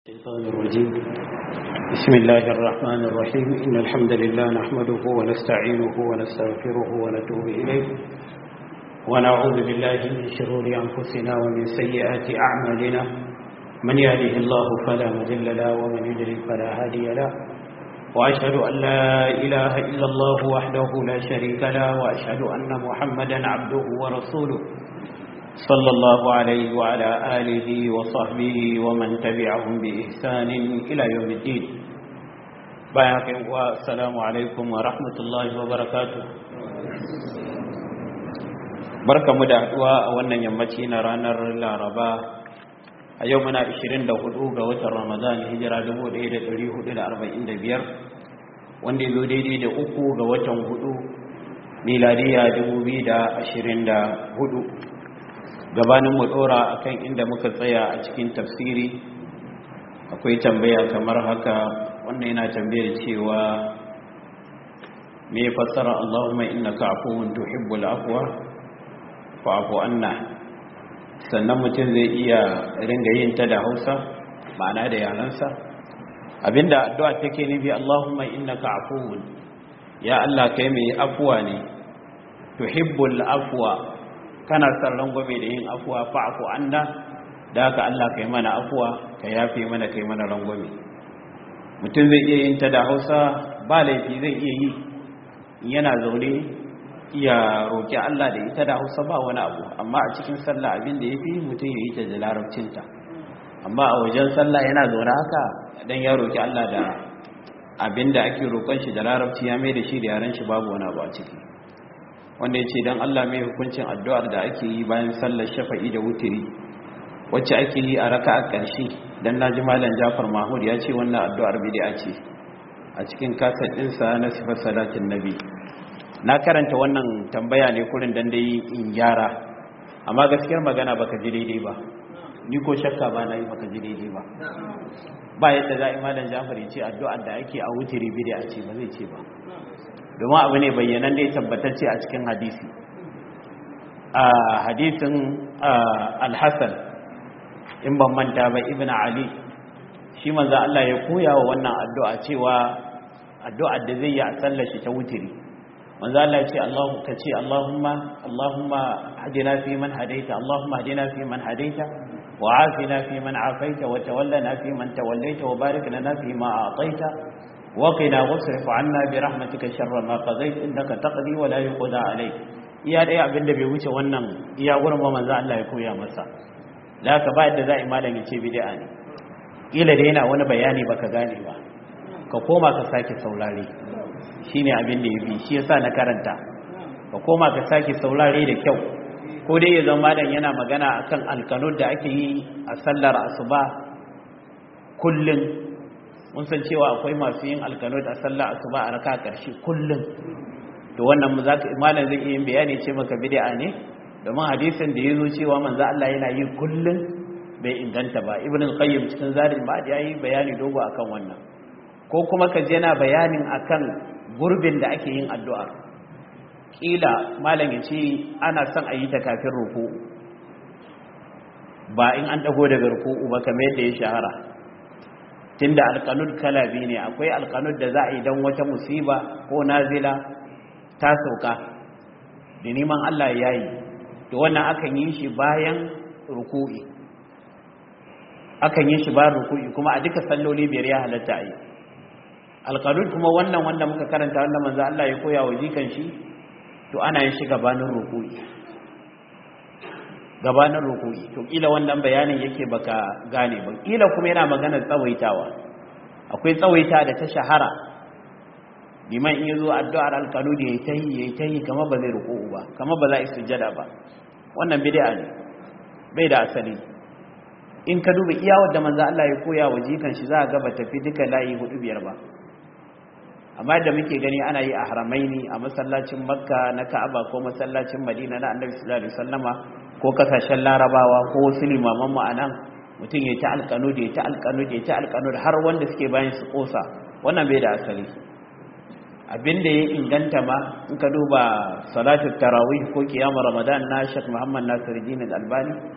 الشيطان الرجيم بسم الله الرحمن الرحيم إن الحمد لله نحمده ونستعينه ونستغفره ونتوب إليه ونعوذ بالله من شرور أنفسنا ومن سيئات أعمالنا من يهده الله فلا مذل له ومن يضلل فلا هادي له وأشهد أن لا إله إلا الله وحده لا شريك له وأشهد أن محمدا عبده ورسوله صلى الله عليه وعلى آله وصحبه ومن تبعهم بإحسان إلى يوم الدين بايعك والسلام عليكم ورحمة الله وبركاته barka mu da haɗuwa a wannan yammaci na ranar laraba a yau muna 24 ga watan ramadan hijira 1445 wanda ya zo daidai da uku ga watan hudu miladiya 2024 gabanin mu dora akan inda muka tsaya a cikin tafsiri akwai tambaya kamar haka wannan yana tambayar cewa me fassara Allahumma innaka afuwun tuhibbul afwa fa'fu anna sannan mutum zai iya ringa yin ta da Hausa ma'ana da yaransa abinda addu'a take nufi Allahumma innaka afuwun ya Allah kai mai afuwa ne tuhibbul afwa kana son rangwame da yin afuwa fa'afu anna da haka Allah kai mana afuwa ka yafe mana kai mana rangwame mutum zai iya yin ta da Hausa ba laifi zai iya yi yana zaune ya roki Allah da ita da Hausa ba wani abu amma a cikin sallah abin da yafi mutum ya yi ta da larabcinta amma a wajen sallah yana zaune haka dan ya roki Allah da abin da ake roƙon shi da larabci ya mai da shi da yaran shi babu wani abu a ciki wanda ya ce don Allah mai hukuncin addu'ar da ake yi bayan sallar shafa'i da wutiri wacce ake yi a raka a ƙarshe don na ji malam jafar mahmud ya ce wannan addu'ar bidi'a ce a cikin kasar ɗinsa na sifar salatin nabi na karanta wannan tambaya ne kurin don dai in gyara amma gaskiyar magana baka ji daidai ba ni ko shakka ba na yi baka ji daidai ba ba yadda za a yi malam jafar ya ce addu'ar da ake a wutiri bidi'a ce ba zai ce ba domin abu ne bayyanan da ya tabbatacce a cikin hadisi a hadisin alhassan in ban manta ba ibn ali shi manzo Allah ya koya wa wannan addu'a cewa addu'ar da zai yi a sallar shi ta wutiri manzo Allah ya ce Allahu ka ce Allahumma Allahumma hadina fi man hadaita Allahumma hadina fi man hadaita wa afina fi man afaita wa tawallana fi man tawallaita wa barik lana fi ma a'taita وقنا واصرف عنا برحمتك شر ما قضيت انك تقضي ولا يقضى عليك iya daya abin da bai wuce wannan iya gurin ba manzo Allah ya koya masa da ka ba yadda za'i malam ya ce bid'a ne kila da yana wani bayani baka gane ba ka koma ka sake saurare shine abin da yafi shi yasa na karanta ka koma ka sake saurare da kyau ko dai ya zama malam yana magana akan alkanun da ake yi a sallar asuba kullun mun san cewa akwai masu yin alkanot a sallah asuba a raka karshe kullum to wannan malam zai iya bayani ce maka bid'a ne domin hadisin da yazo cewa manzo Allah yana yi kullum bai inganta ba ibn al-qayyim cikin zarin ba ya yi bayani dogo akan wannan ko kuma ka je yana bayanin akan gurbin da ake yin addu'a kila malam ya ce ana son a yi ta kafin ruku ba in an dago daga ruku ba kamar yadda ya shahara tunda alƙanud kala biyu ne akwai alƙanud da za a yi don wata musiba ko nazila ta sauka da neman Allah ya yi to wannan akan yi shi bayan ruku'i akan yi shi bayan ruku'i kuma a duka salloli biyar ya halatta a yi alƙanud kuma wannan wanda muka karanta wanda manzo Allah ya koya wa jikan shi to ana yin shi gabanin ruku'i gabanin ruku'i to kila wannan bayanin yake baka gane ba kila kuma yana magana tsawaitawa akwai tsawaita da ta shahara liman in yazo addu'ar alqanud yayi tayi yayi tayi kamar ba zai ruku'u ba kamar ba za a sujjada ba wannan bid'a ne bai da asali in ka duba iya wanda manzo Allah ya koya wa jikan shi za ga ba tafi duka layi hudu biyar ba amma da muke gani ana yi a haramaini a masallacin makka na ka'aba ko masallacin madina na annabi sallallahu alaihi wasallama ko kasashen larabawa ko wasu limaman mu anan mutum ya ta alƙanud ya ta alƙanud ya ta alƙanud har wanda suke bayan su kosa wannan bai da asali abin da ya inganta ma in ka duba salatul tarawih ko kiyamar ramadan na Sheikh Muhammad Nasiruddin Al-Albani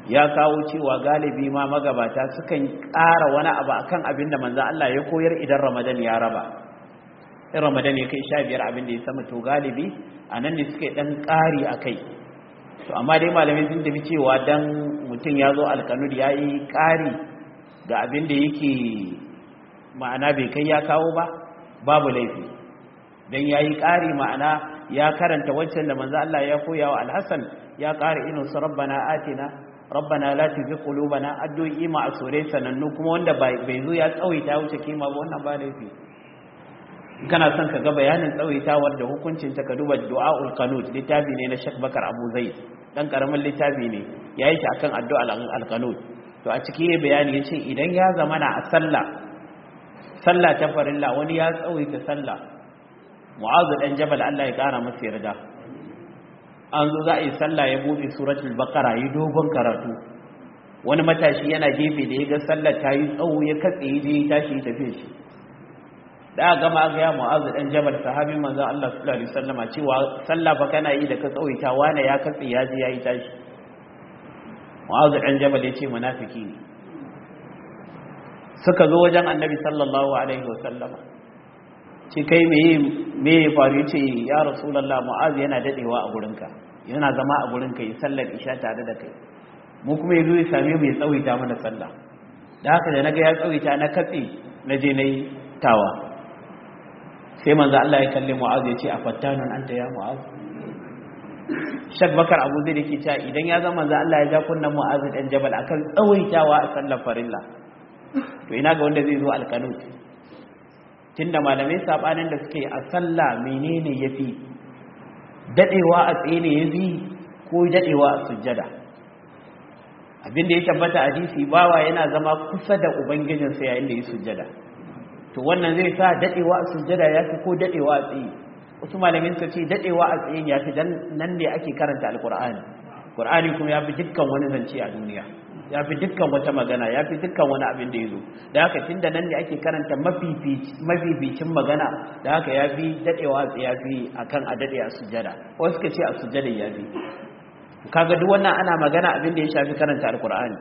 ya kawo cewa galibi ma magabata sukan ƙara wani abu akan abin da manzo Allah ya koyar idan Ramadan ya raba in Ramadan ya kai 15 abin da ya sama to galibi anan ne suke dan ƙari akai to amma dai malamai sun tafi cewa dan mutum ya zo alkanud ya yi ƙari ga abin da yake ma'ana bai kai ya kawo ba babu laifi dan ya yi ƙari ma'ana ya karanta wancan da manzo Allah ya koya wa alhassan ya ƙara inu su rabbana atina rabbana la tuzigh qulubana addu'i ma asure sanannu kuma wanda bai zo ya tsawaita wuce kima ba wannan ba laifi kana son ka ga bayanin tsawaitawar da hukuncin ta ka duba du'aul qanut littafi ne na Sheikh Bakar Abu Zaid dan karamin littafi ne yayi shi akan addu'a al-qanut to a ciki yayi bayani yace idan ya zamana a sallah sallah ta farilla wani ya tsawaita sallah Mu'adh dan Jabal Allah ya kara masa yarda an zo za a yi sallah ya bude suratul baqara yi dogon karatu wani matashi yana gefe da ya ga sallar ta yi tsawo ya katse ya je ya tashi ya tafi shi da aka gama ga ya mu'azu dan jabal sahabi manzon Allah sallallahu alaihi wasallama cewa sallah fa kana yi da ka tsawaita wani ya katse ya je ya yi tashi mu'azu dan jabal ya ce munafiki ne suka zo wajen annabi sallallahu alaihi wasallama ce kai me me ya faru ce ya rasulullah mu'az yana dadewa a gurinka yana zama a gurinka yi sallar isha tare da kai mu kuma yazo ya same mu ya tsawaita mana sallah da haka da naga ya tsawaita na katse na je nayi tawa sai manzo Allah ya kalle mu'az ya ce a fattanun anta ya mu'az Shak Bakar Abu Zaid yake cewa idan ya zama manzo Allah ya ja kunnan mu'az dan jabal akan tsawaitawa a sallar farilla to ina ga wanda zai zo alqanut tunda malamai sabanin da suke a sallah menene yafi dadewa a tsaye ne yafi ko dadewa a sujjada abinda ya tabbata hadisi bawa yana zama kusa da ubangijinsa yayin da ya sujjada to wannan zai sa dadewa a sujjada yafi ko dadewa a tsaye wasu malamin suka ce dadewa a tsaye yafi dan nan ne ake karanta alqur'ani qur'ani kuma yafi dukkan wani zance a duniya ya fi dukkan wata magana ya fi dukkan wani abin da ya zo da haka tun da nan ne ake karanta mafificin magana da haka ya fi daɗewa ya fi a kan a daɗe a sujada wasu ka ce a sujada ya fi kaga duk wannan ana magana abin da ya shafi karanta alkur'ani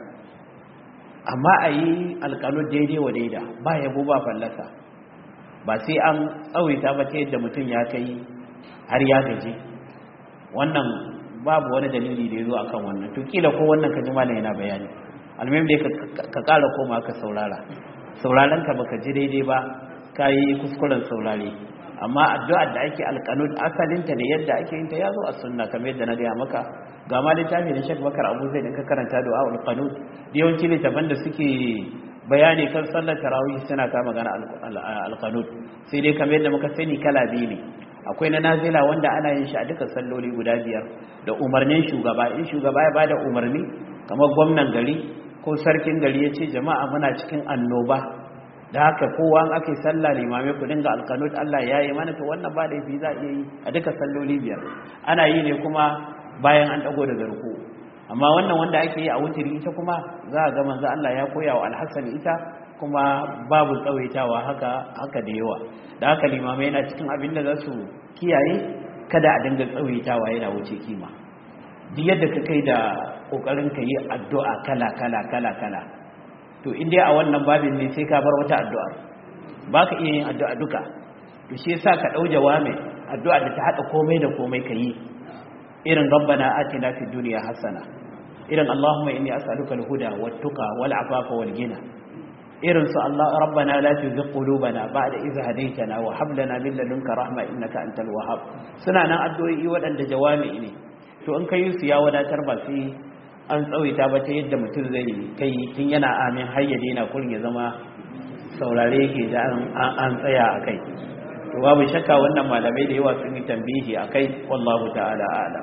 amma a yi alƙanu daidai wa daida ba yabo ba fallasa ba sai an tsawaita ba ta yadda mutum ya kai har ya gaji wannan babu wani dalili da ya zo akan wannan to kila ko wannan ka ji malam yana bayani almuhim dai ka ƙara koma ka saurara sauraron ka baka ji daidai ba ka yi kuskuren saurare amma addu'ar da ake alƙanud asalinta ne yadda ake yin ta ya zo a sunna kamar yadda na gaya maka ga ma littafi da Sheikh Bakar Abu Zaid ka karanta du'a ul qanud yawanci littafan da suke bayani kan sallar tarawih suna ka magana al-qanud sai dai kamar yadda muka sani kala biyu ne akwai na nazila wanda ana yin shi a duka salloli guda biyar da umarnin shugaba in shugaba ya bada umarni kamar gwamnan gari ko sarkin gari ya ce jama'a muna cikin annoba da haka kowa an ake sallah limamai ku dinga alkanut Allah ya yi mana to wannan ba da yafi za a iya yi a duka salloli biyar ana yi ne kuma bayan an dago da zarko amma wannan wanda ake yi a wutiri ita kuma za a ga manzo Allah ya koya wa alhassan ita kuma babu tsawaitawa haka haka da yawa da haka limamai yana cikin abin da za su kiyaye kada a dinga tsawaitawa yana wuce kima duk yadda ka kai da kokarin ka yi addu'a kala kala kala kala to in dai a wannan babin ne sai ka bar wata addu'a ba ka iya yin addu'a duka to shi yasa ka dau jawami addu'a da ta hada komai da komai ka yi irin rabbana atina fid dunya hasana irin allahumma inni as'aluka al-huda wat-tuqa wal-afafa wal-ghina irin su Allah rabbana la tuzigh qulubana ba'da idh hadaytana wa hab lana min ladunka rahma innaka antal wahhab suna nan addu'o'i waɗanda jawami ne to in kai su ya wadatar ba sai an tsawaita ba ta yadda mutum zai kai tun yana amin har ya daina kurin ya zama saurare yake da an tsaya a kai to babu shakka wannan malamai da yawa sun yi tambihi a kai wallahu ta'ala a'lam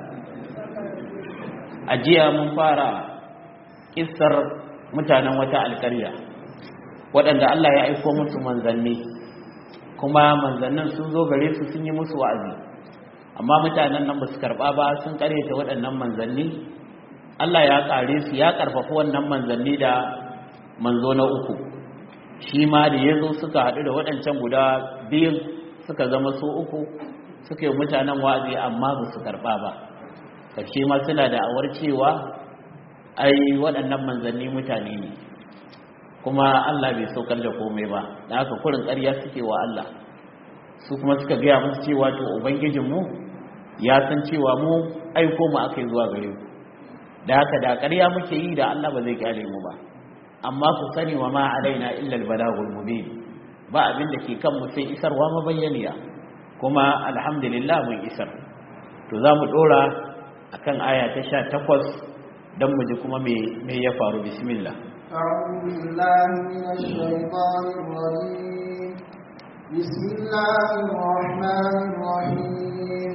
a jiya mun fara kissar mutanen wata alƙarya waɗanda Allah ya aiko musu manzanni kuma manzannin sun zo gare su sun yi musu wa'azi amma mutanen nan ba su karɓa ba sun ƙaryata waɗannan manzanni Allah ya ƙare su ya ƙarfafa wannan manzanni da manzo na uku shi ma da ya zo suka haɗu da waɗancan guda biyun suka zama su uku suka yi mutanen wa'azi amma ba su karɓa ba ƙarshe ma suna da awar cewa ai waɗannan manzanni mutane ne kuma Allah bai saukar da komai ba da haka kurin ƙarya suke wa Allah su kuma suka gaya musu cewa to ubangijinmu ya san cewa mu aiko mu aka yi zuwa gare ku da haka da ƙarya muke yi da Allah ba zai kyale mu ba amma ku sani wa ma alaina illa albalagul mubin ba abin da ke kan mu sai isarwa mabayyaniya kuma alhamdulillah mun isar to za mu dora akan aya ta 18 dan mu ji kuma me me ya faru bismillah أعوذ بالله من الشيطان الرجيم بسم الله الرحمن الرحيم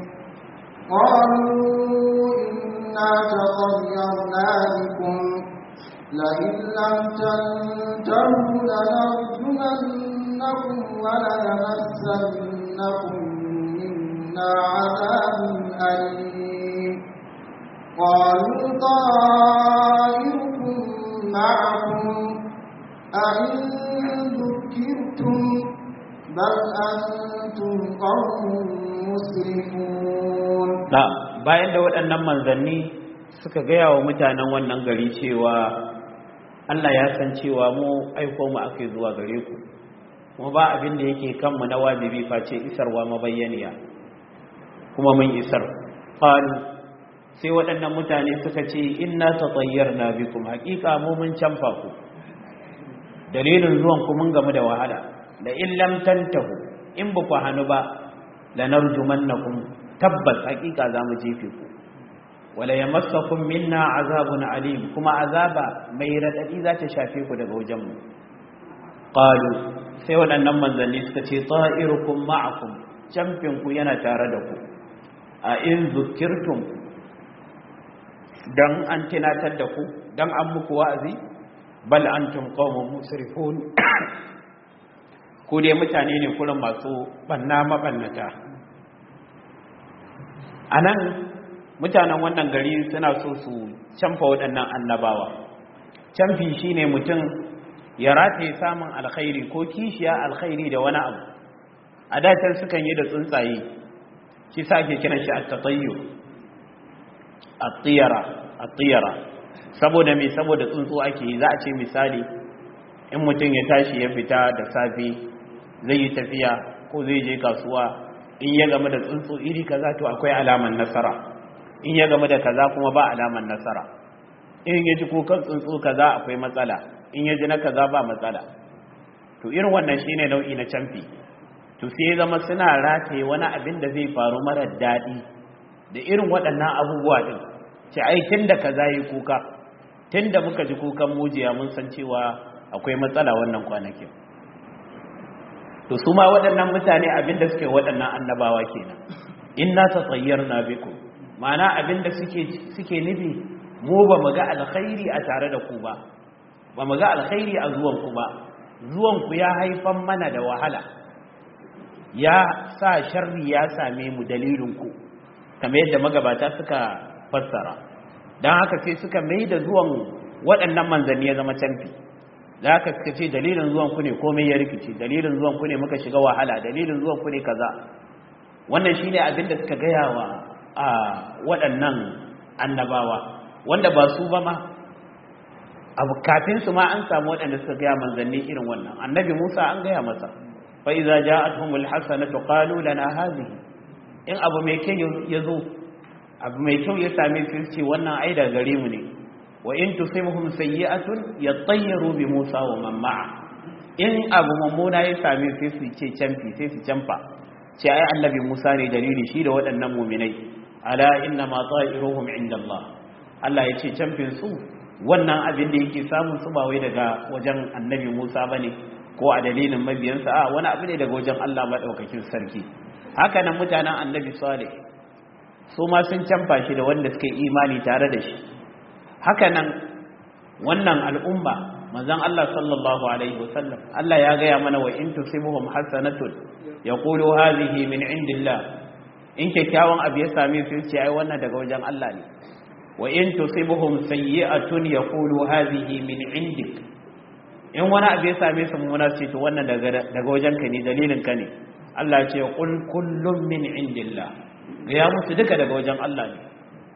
قالوا إنا تطيرنا بكم لئن لم تنتهوا لنرجمنكم وليمسنكم منا عذاب أليم قالوا طائركم معكم أئن ذكرتم بل أنتم قوم مسرفون da bayan da waɗannan manzanni suka gaya wa mutanen wannan gari cewa Allah ya san cewa mu aiko mu aka zuwa gare ku kuma ba abin da yake kanmu na wajibi face isarwa mabayyaniya kuma mun isar qalu sai waɗannan mutane suka ce inna tatayyarna bikum haqiqa mu mun canfa ku dalilin zuwan ku mun gamu da wahala da in lam tantahu in ba ku hanu ba lanarjumannakum tabbas haqiqa za mu jefe ku wala yamassakum minna azabun alim kuma azaba mai radadi za ta shafe ku daga wajen mu qalu sai waɗannan manzanni suka ce ta'irukum ma'akum camfin ku yana tare da ku a in zukirtum dan an tunatar da ku dan an muku wa'azi bal antum qaumun musrifun ku dai mutane ne kullum masu banna mabannata anan mutanen wannan gari suna so su canfa waɗannan annabawa canfi shine mutum ya rataye samun alkhairi ko kishiya alkhairi da wani abu a datan sukan yi da tsuntsaye shi sa ake kiran shi at-tatayyu at-tiyara at-tiyara saboda me saboda tsuntsu ake yi za a ce misali in mutum ya tashi ya fita da safe zai yi tafiya ko zai je kasuwa in ya game da tsuntsu iri kaza to akwai alaman nasara in ya game da kaza kuma ba alaman nasara in ya ji kukan tsuntsu kaza akwai matsala in ya ji na kaza ba matsala to irin wannan shine nau'i na camfi to sai ya zama suna rataye wani abin da zai faru mara daɗi da irin waɗannan abubuwa ɗin ce ai tun da kaza yi kuka tun da muka ji kukan mujiya mun san cewa akwai matsala wannan kwanakin to su ma waɗannan mutane abin da suke waɗannan annabawa kenan inna tatayyarna bikum ma'ana abin da suke suke nufi mu ba mu ga alkhairi a tare da ku ba ba mu ga alkhairi a zuwan ku ba zuwan ku ya haifan mana da wahala ya sa sharri ya same mu dalilin ku kamar yadda magabata suka fassara dan haka sai suka mai da zuwan waɗannan manzanni ya zama canfi da haka suka ce dalilin zuwan ku ne komai ya rikice dalilin zuwan ku ne muka shiga wahala dalilin zuwan ku ne kaza wannan shine abin da suka gaya wa a waɗannan annabawa wanda ba su ba ma abu kafin su ma an samu waɗanda suka gaya manzanni irin wannan annabi Musa an gaya masa fa iza ja'atuhumul hasanatu qalu lana hadhihi in abu mai kyau ya zo abu mai kyau ya same su ce wannan ai da gare mu ne wa in tusibhum sayyi'atun yatayyaru bi Musa wa man ma'a in abu mummuna ya same su su ce canfi sai su canfa ce ai annabi Musa ne dalili shi da waɗannan mu'minai ala inna ma ta'iruhum inda Allah Allah ya ce camfin su wannan abin da yake samun su ba wai daga wajen annabi Musa bane ko a dalilin mabiyansa a wani abu ne daga wajen Allah madaukakin sarki haka nan mutanen annabi Salih su ma sun canfa shi da wanda suka yi imani tare da shi haka nan wannan al'umma manzon Allah sallallahu alaihi wasallam Allah ya gaya mana wa in tusibuhum hasanatun yaqulu hadhihi min indillah in kyakkyawan abu ya same su ce ai wannan daga wajen Allah ne wa in tusibuhum sayyi'atun yaqulu hadhihi min indik in wani abu ya same su mummuna ce to wannan daga daga wajen ka ne dalilin ka ne Allah ya ce qul kullun min indillah ga ya musu duka daga wajen Allah ne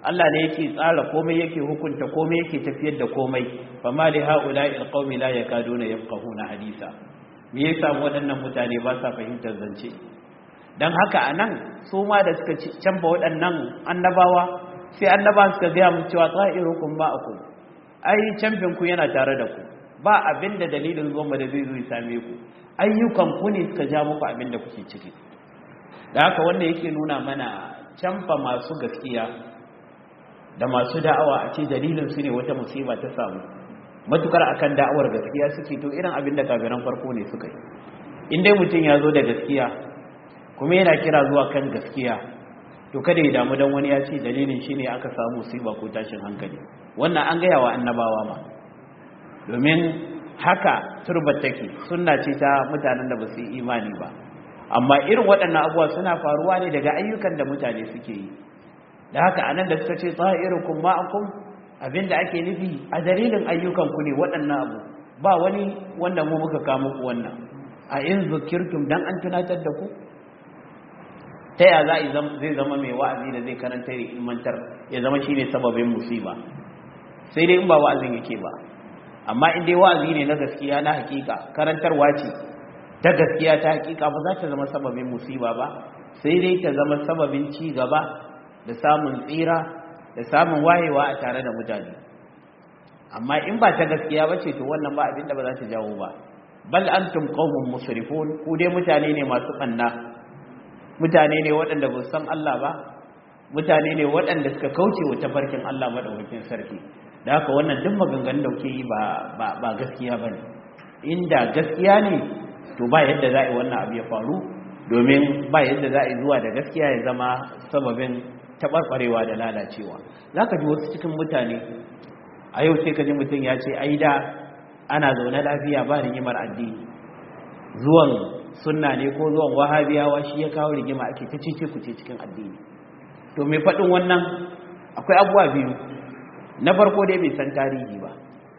Allah ne yake tsara komai yake hukunta komai yake tafiyar da komai fa ma li haula'i alqaumi la yakaduna yafqahuna hadisa me yasa waɗannan mutane ba sa fahimtar zance dan haka anan su ma da suka canfa waɗannan annabawa sai annaba suka ga mu cewa tsa'irukum ma'akum ai canfin ku yana tare da ku ba abinda dalilin zuwa da zai zo ya same ku ayyukan ku ne suka ja muku abinda kuke ciki da haka wanda yake nuna mana canfa masu gaskiya da masu da'awa a ce dalilin su ne wata musiba ta samu matukar akan da'awar gaskiya suke to irin abin da kafiran farko ne suka yi in dai mutum ya zo da gaskiya kuma yana kira zuwa kan gaskiya to kada ya damu dan wani ya ce dalilin shi ne aka samu musiba ko tashin hankali wannan an gaya wa annabawa ma domin haka turbar take sunna ce ta mutanen da ba su yi imani ba amma irin waɗannan abubuwa suna faruwa ne daga ayyukan da mutane suke yi da haka anan da suka ce tsa'irukum ma'akum abinda ake nufi a dalilin ayyukan ku ne waɗannan abu ba wani wanda mu muka kawo muku wannan a in zukirtum dan an tunatar da ku ta ya zai zama mai wa'azi da zai karanta da ilmantar ya zama shine sababin musiba sai dai in ba wa'azin yake ba amma in dai wa'azi ne na gaskiya na hakika karantarwa ce ta gaskiya ta hakika ba za ta zama sababin musiba ba sai dai ta zama sababin ci gaba da samun tsira da samun wayewa a tare da mutane amma in ba ta gaskiya ba ce to wannan ba abinda ba za ta jawo ba bal antum qaumun musrifun ku dai mutane ne masu banna mutane ne waɗanda ba san Allah ba mutane ne waɗanda suka kauce wa tafarkin Allah madaukakin sarki da haka wannan duk maganganun da kuke yi ba ba gaskiya bane inda gaskiya ne to ba yadda za a yi wannan abu ya faru domin ba yadda za a yi zuwa da gaskiya ya zama sababin taɓarɓarewa da lalacewa za ka ji wasu cikin mutane a yau sai ka ji mutum ya ce ai da ana zaune lafiya ba rigimar addini zuwan sunna ne ko zuwan wahabiyawa shi ya kawo rigima ake ta cece kuce cikin addini to mai faɗin wannan akwai abubuwa biyu na farko dai bai san tarihi ba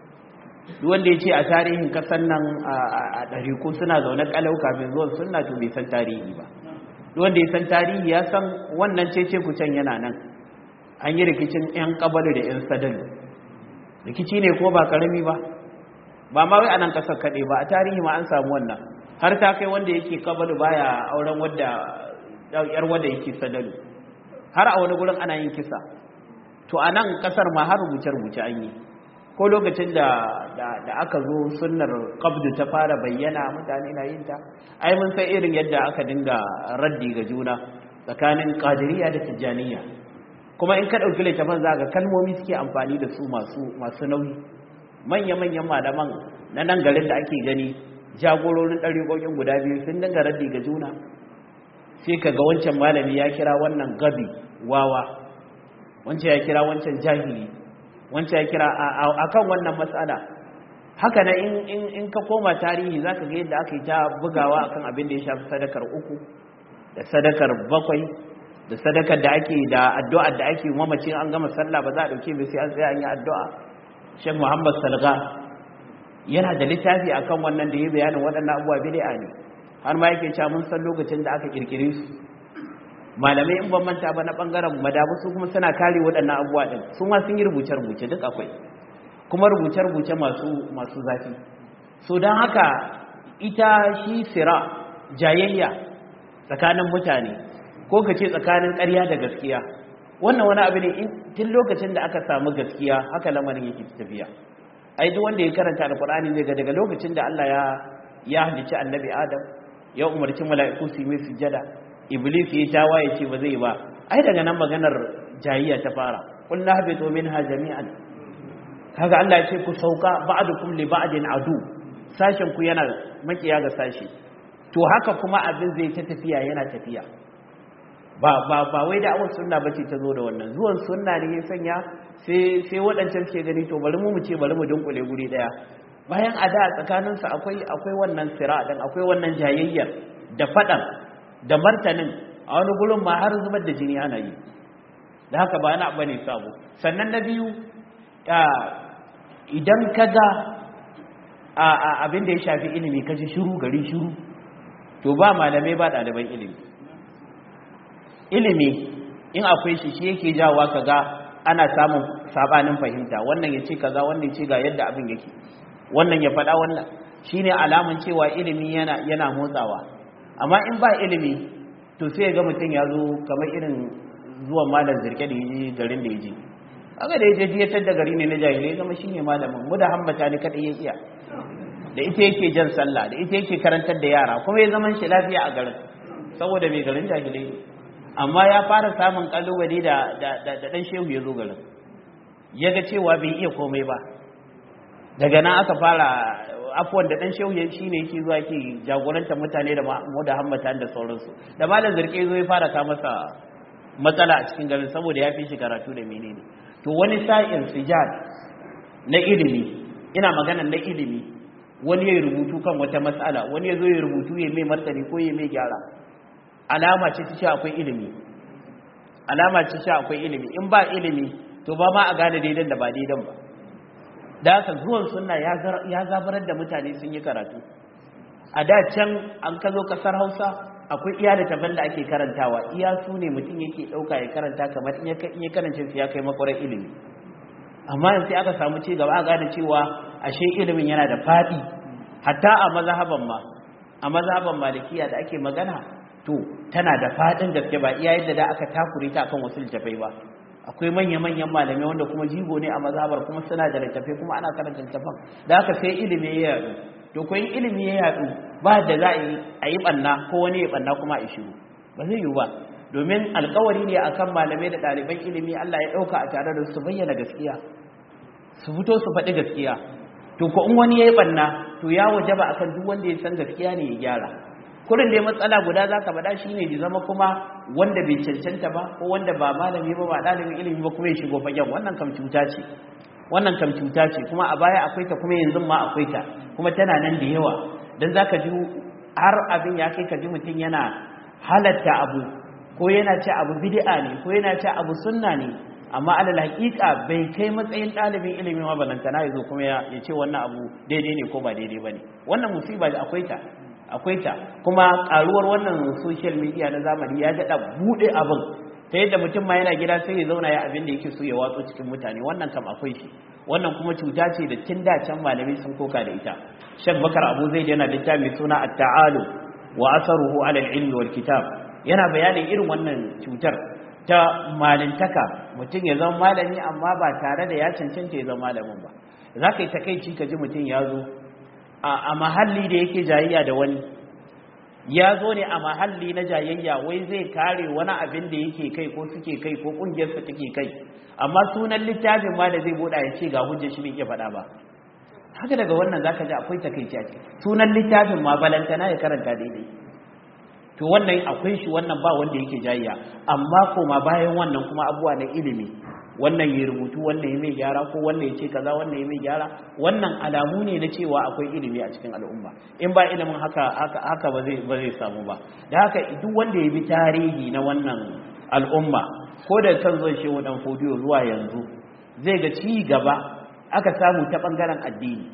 duk wanda ya ce a tarihin kasan nan a ɗariku suna zaune ƙalau kafin zuwan sunna to bai san tarihi ba duk wanda ya san tarihi ya san wannan cece kucen yana nan an yi rikicin 'yan ƙabalu da 'yan sadalu rikici ne ko ba karami ba ba ma wai a nan ƙasar kaɗai ba a tarihi ma an samu wannan har ta kai wanda yake ƙabalu baya auren wadda yar wadda yake sadalu har a wani gurin ana yin kisa to a nan ƙasar ma har rubuce-rubuce an yi ko lokacin da da aka zo sunnar qabdu ta fara bayyana mutane na yin ta ai mun san irin yadda aka dinga raddi ga juna tsakanin qadiriyya da tijjaniyya kuma in ka dauki littafin zaka kalmomi suke amfani da su masu masu nauyi manya manyan malaman na nan garin da ake gani jagororin dariƙoƙin guda biyu sun dinga raddi ga juna sai kaga wancan malami ya kira wannan gabi wawa wancan ya kira wancan jahili wancan ya kira a kan wannan matsala haka na in ka koma tarihi za ka ga yadda aka yi ta bugawa akan abin da ya shafi sadakar uku da sadakar bakwai da sadakar da ake da addu'ar da ake mamacin an gama sallah ba za a ɗauke bai sai an tsaye an yi addu'a shek muhammad salga yana da littafi akan wannan da ya bayanin waɗannan abubuwa bid'a ne har ma yake cewa mun san lokacin da aka kirkire su malamai in ban manta ba na bangaren madabu su kuma suna kare waɗannan abubuwa ɗin su ma sun yi rubuce-rubuce duk akwai kuma rubuce-rubuce masu masu zafi so don haka ita shi sira jayayya tsakanin mutane ko ka ce tsakanin ƙarya da gaskiya wannan wani abu ne tun lokacin da aka samu gaskiya haka lamarin yake tafiya ai duk wanda ya karanta alkur'ani zai ga daga lokacin da Allah ya ya halicci annabi Adam ya umarci mala'iku su yi mai sujjada iblis ya tawaye ce ba zai ba ai daga nan maganar jayayya ta fara qul nahbitu minha jami'an kaga Allah ya ce ku sauka ba'dukum li ba'din adu sashen ku yana makiya ga sashi to haka kuma abin zai ta tafiya yana tafiya ba ba ba wai da awon sunna bace ta zo da wannan zuwan sunna ne ya sanya sai sai wadancan suke gani to bari mu mu ce bari mu dunkule guri daya bayan a da tsakaninsu akwai akwai wannan sira din akwai wannan jayayyar da fadan da martanin a wani gurin ma har zubar da jini ana yi da haka ba na bane sabo sannan na biyu idan ka ga abin da ya shafi ilimi ka ji shiru gari shiru to ba malamai ba ɗaliban ilimi ilimi in akwai shi shi yake jawa ka ga ana samun sabanin fahimta wannan ya ce kaza wannan ya ce ga yadda abin yake wannan ya faɗa wannan shine alamun cewa ilimi yana yana motsawa amma in ba ilimi to sai ga mutum ya zo kamar irin zuwan malam zirke da yaji garin da yaji aka da yaje diyatar da gari ne na jahilai zama shine malamin mu da hammata ne kadai ya iya da ita yake jan sallah da ita yake karantar da yara kuma ya zaman shi lafiya a garin saboda mai garin jahilai ne amma ya fara samun kalubale da da dan shehu ya zo garin ya ga cewa bai iya komai ba daga nan aka fara afuwan da dan shehu ya shine yake zuwa yake jagorantar mutane da mu da hammata da sauransu da malam zirke zo ya fara ka masa matsala a cikin garin saboda ya fi shi karatu da menene to wani sa'in sijad na ilimi ina magana na ilimi wani ya rubutu kan wata matsala wani ya zo ya rubutu ya mai martani ko ya mai gyara alama ce ta ce akwai ilimi alama ce ce akwai ilimi in ba ilimi to ba ma a gane daidan da ba daidan ba da haka zuwan sunna ya zabarar da mutane sun yi karatu a da can an ka zo kasar hausa akwai iya da taban da ake karantawa iya su ne mutum yake ɗauka ya karanta kamar in ya karance su ya kai makwarar ilimi amma yanzu aka samu ci gaba a gane cewa ashe ilimin yana da faɗi hatta a mazhaban ma a mazhaban malikiya da ake magana to tana da faɗin gaske ba iya yadda da aka takure ta akan wasu littafai ba akwai manya-manyan malamai wanda kuma jigo ne a mazhabar kuma suna da littafai kuma ana karanta littafan da haka sai ilimi ya yaɗu to ko in ilimi ya yaɗu ba da za a yi ɓanna ko wani ya ɓanna kuma a shiru ba zai yiwu ba domin alkawari ne akan malamai da ɗaliban ilimi Allah ya ɗauka a tare da su bayyana gaskiya su fito su faɗi gaskiya to ko in wani ya yi ɓanna to ya waje ba akan duk wanda ya san gaskiya ne ya gyara kurin dai matsala guda za ka faɗa shi ne da zama kuma wanda bai cancanta ba ko wanda ba malami ba ba ɗalibin ilimi ba kuma ya shigo fagen wannan kam cuta ce wannan kam cuta ce kuma a baya akwai ta kuma yanzu ma akwai ta kuma tana nan da yawa don za ka ji har abin ya kai ka ji mutum yana halatta abu ko yana ce abu bid'a ne ko yana ce abu sunna ne amma alal haƙiƙa bai kai matsayin ɗalibin ilimi ma balantana ya zo kuma ya ce wannan abu daidai ne ko ba daidai ba ne wannan musiba da akwai ta akwai ta kuma ƙaruwar wannan social media na zamani ya daɗa buɗe abin ta yadda mutum ma yana gida sai ya zauna ya abin da yake so ya watso cikin mutane wannan kam akwai shi wannan kuma cuta ce da tun da can malami sun koka da ita shek bakar abu zai yana littafi mai suna at-ta'alu wa asaruhu ala al-ilmi wal kitab yana bayanin irin wannan cutar ta malintaka mutum ya zama malami amma ba tare da ya cancanta ya zama malamin ba za ka yi takaici ka ji mutum ya zo a mahalli da yake jayayya da wani ya zo ne a mahalli na jayayya wai zai kare wani abin da yake kai ko suke kai ko kungiyarsa take kai amma sunan littafin ma da zai buɗa ya ce ga hujjar shi bai iya faɗa ba haka daga wannan zaka ji akwai takaici a ciki sunan littafin ma balantana ya karanta daidai to wannan akwai shi wannan ba wanda yake jayayya amma koma bayan wannan kuma abuwa na ilimi wannan ya rubutu wannan ya mai gyara ko wannan ya ce kaza wannan ya mai gyara wannan alamu ne na cewa akwai ilimi a cikin al'umma in ba ilimin haka haka haka ba zai ba zai samu ba da haka duk wanda ya bi tarihi na wannan al'umma ko da kan zai shehu dan fodiyo zuwa yanzu zai ga ci gaba aka samu ta bangaren addini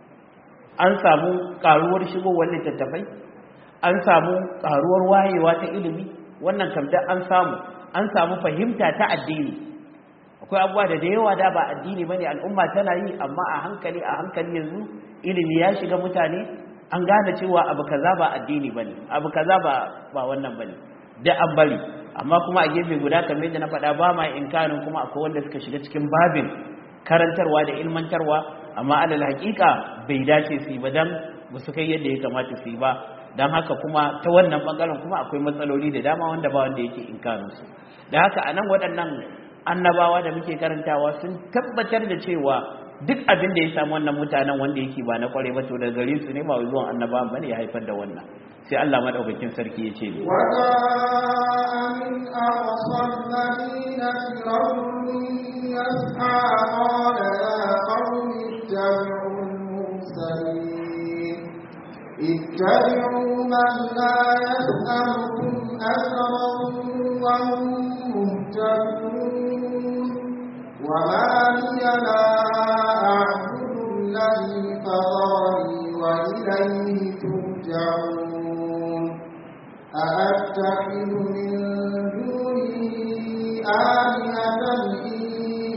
an samu karuwar shigowar littattafai an samu karuwar wayewa ta ilimi wannan kam an samu an samu fahimta ta addini akwai abubuwa da da yawa da ba addini bane al'umma tana yi amma a hankali a hankali yanzu ilimi ya shiga mutane an gane cewa abu kaza ba addini bane abu kaza ba ba wannan bane da an bari amma kuma a gefe guda kamar yadda na faɗa ba ma inkarin kuma akwai wanda suka shiga cikin babin karantarwa da ilmantarwa amma alal haƙiƙa bai dace su yi ba dan ba su kai yadda ya kamata su yi ba don haka kuma ta wannan bangaren kuma akwai matsaloli da dama wanda ba wanda yake inkarin su da haka anan waɗannan annabawa da muke karantawa sun tabbatar da cewa duk abin da ya samu wannan mutanen wanda yake ba na kware ba to da gare su ne ba zuwan annabawan bane ya haifar da wannan sai Allah madaukakin sarki ya ce ne wa min aqsal madinati yas'a qala ya qaumi ittabi'u al-mursalin اتبعوا من لا يسألكم أجرا وهم مهتدون وما لي لا أعبد الذي فطرني وإليه ترجعون أأتخذ من دونه آلهة إن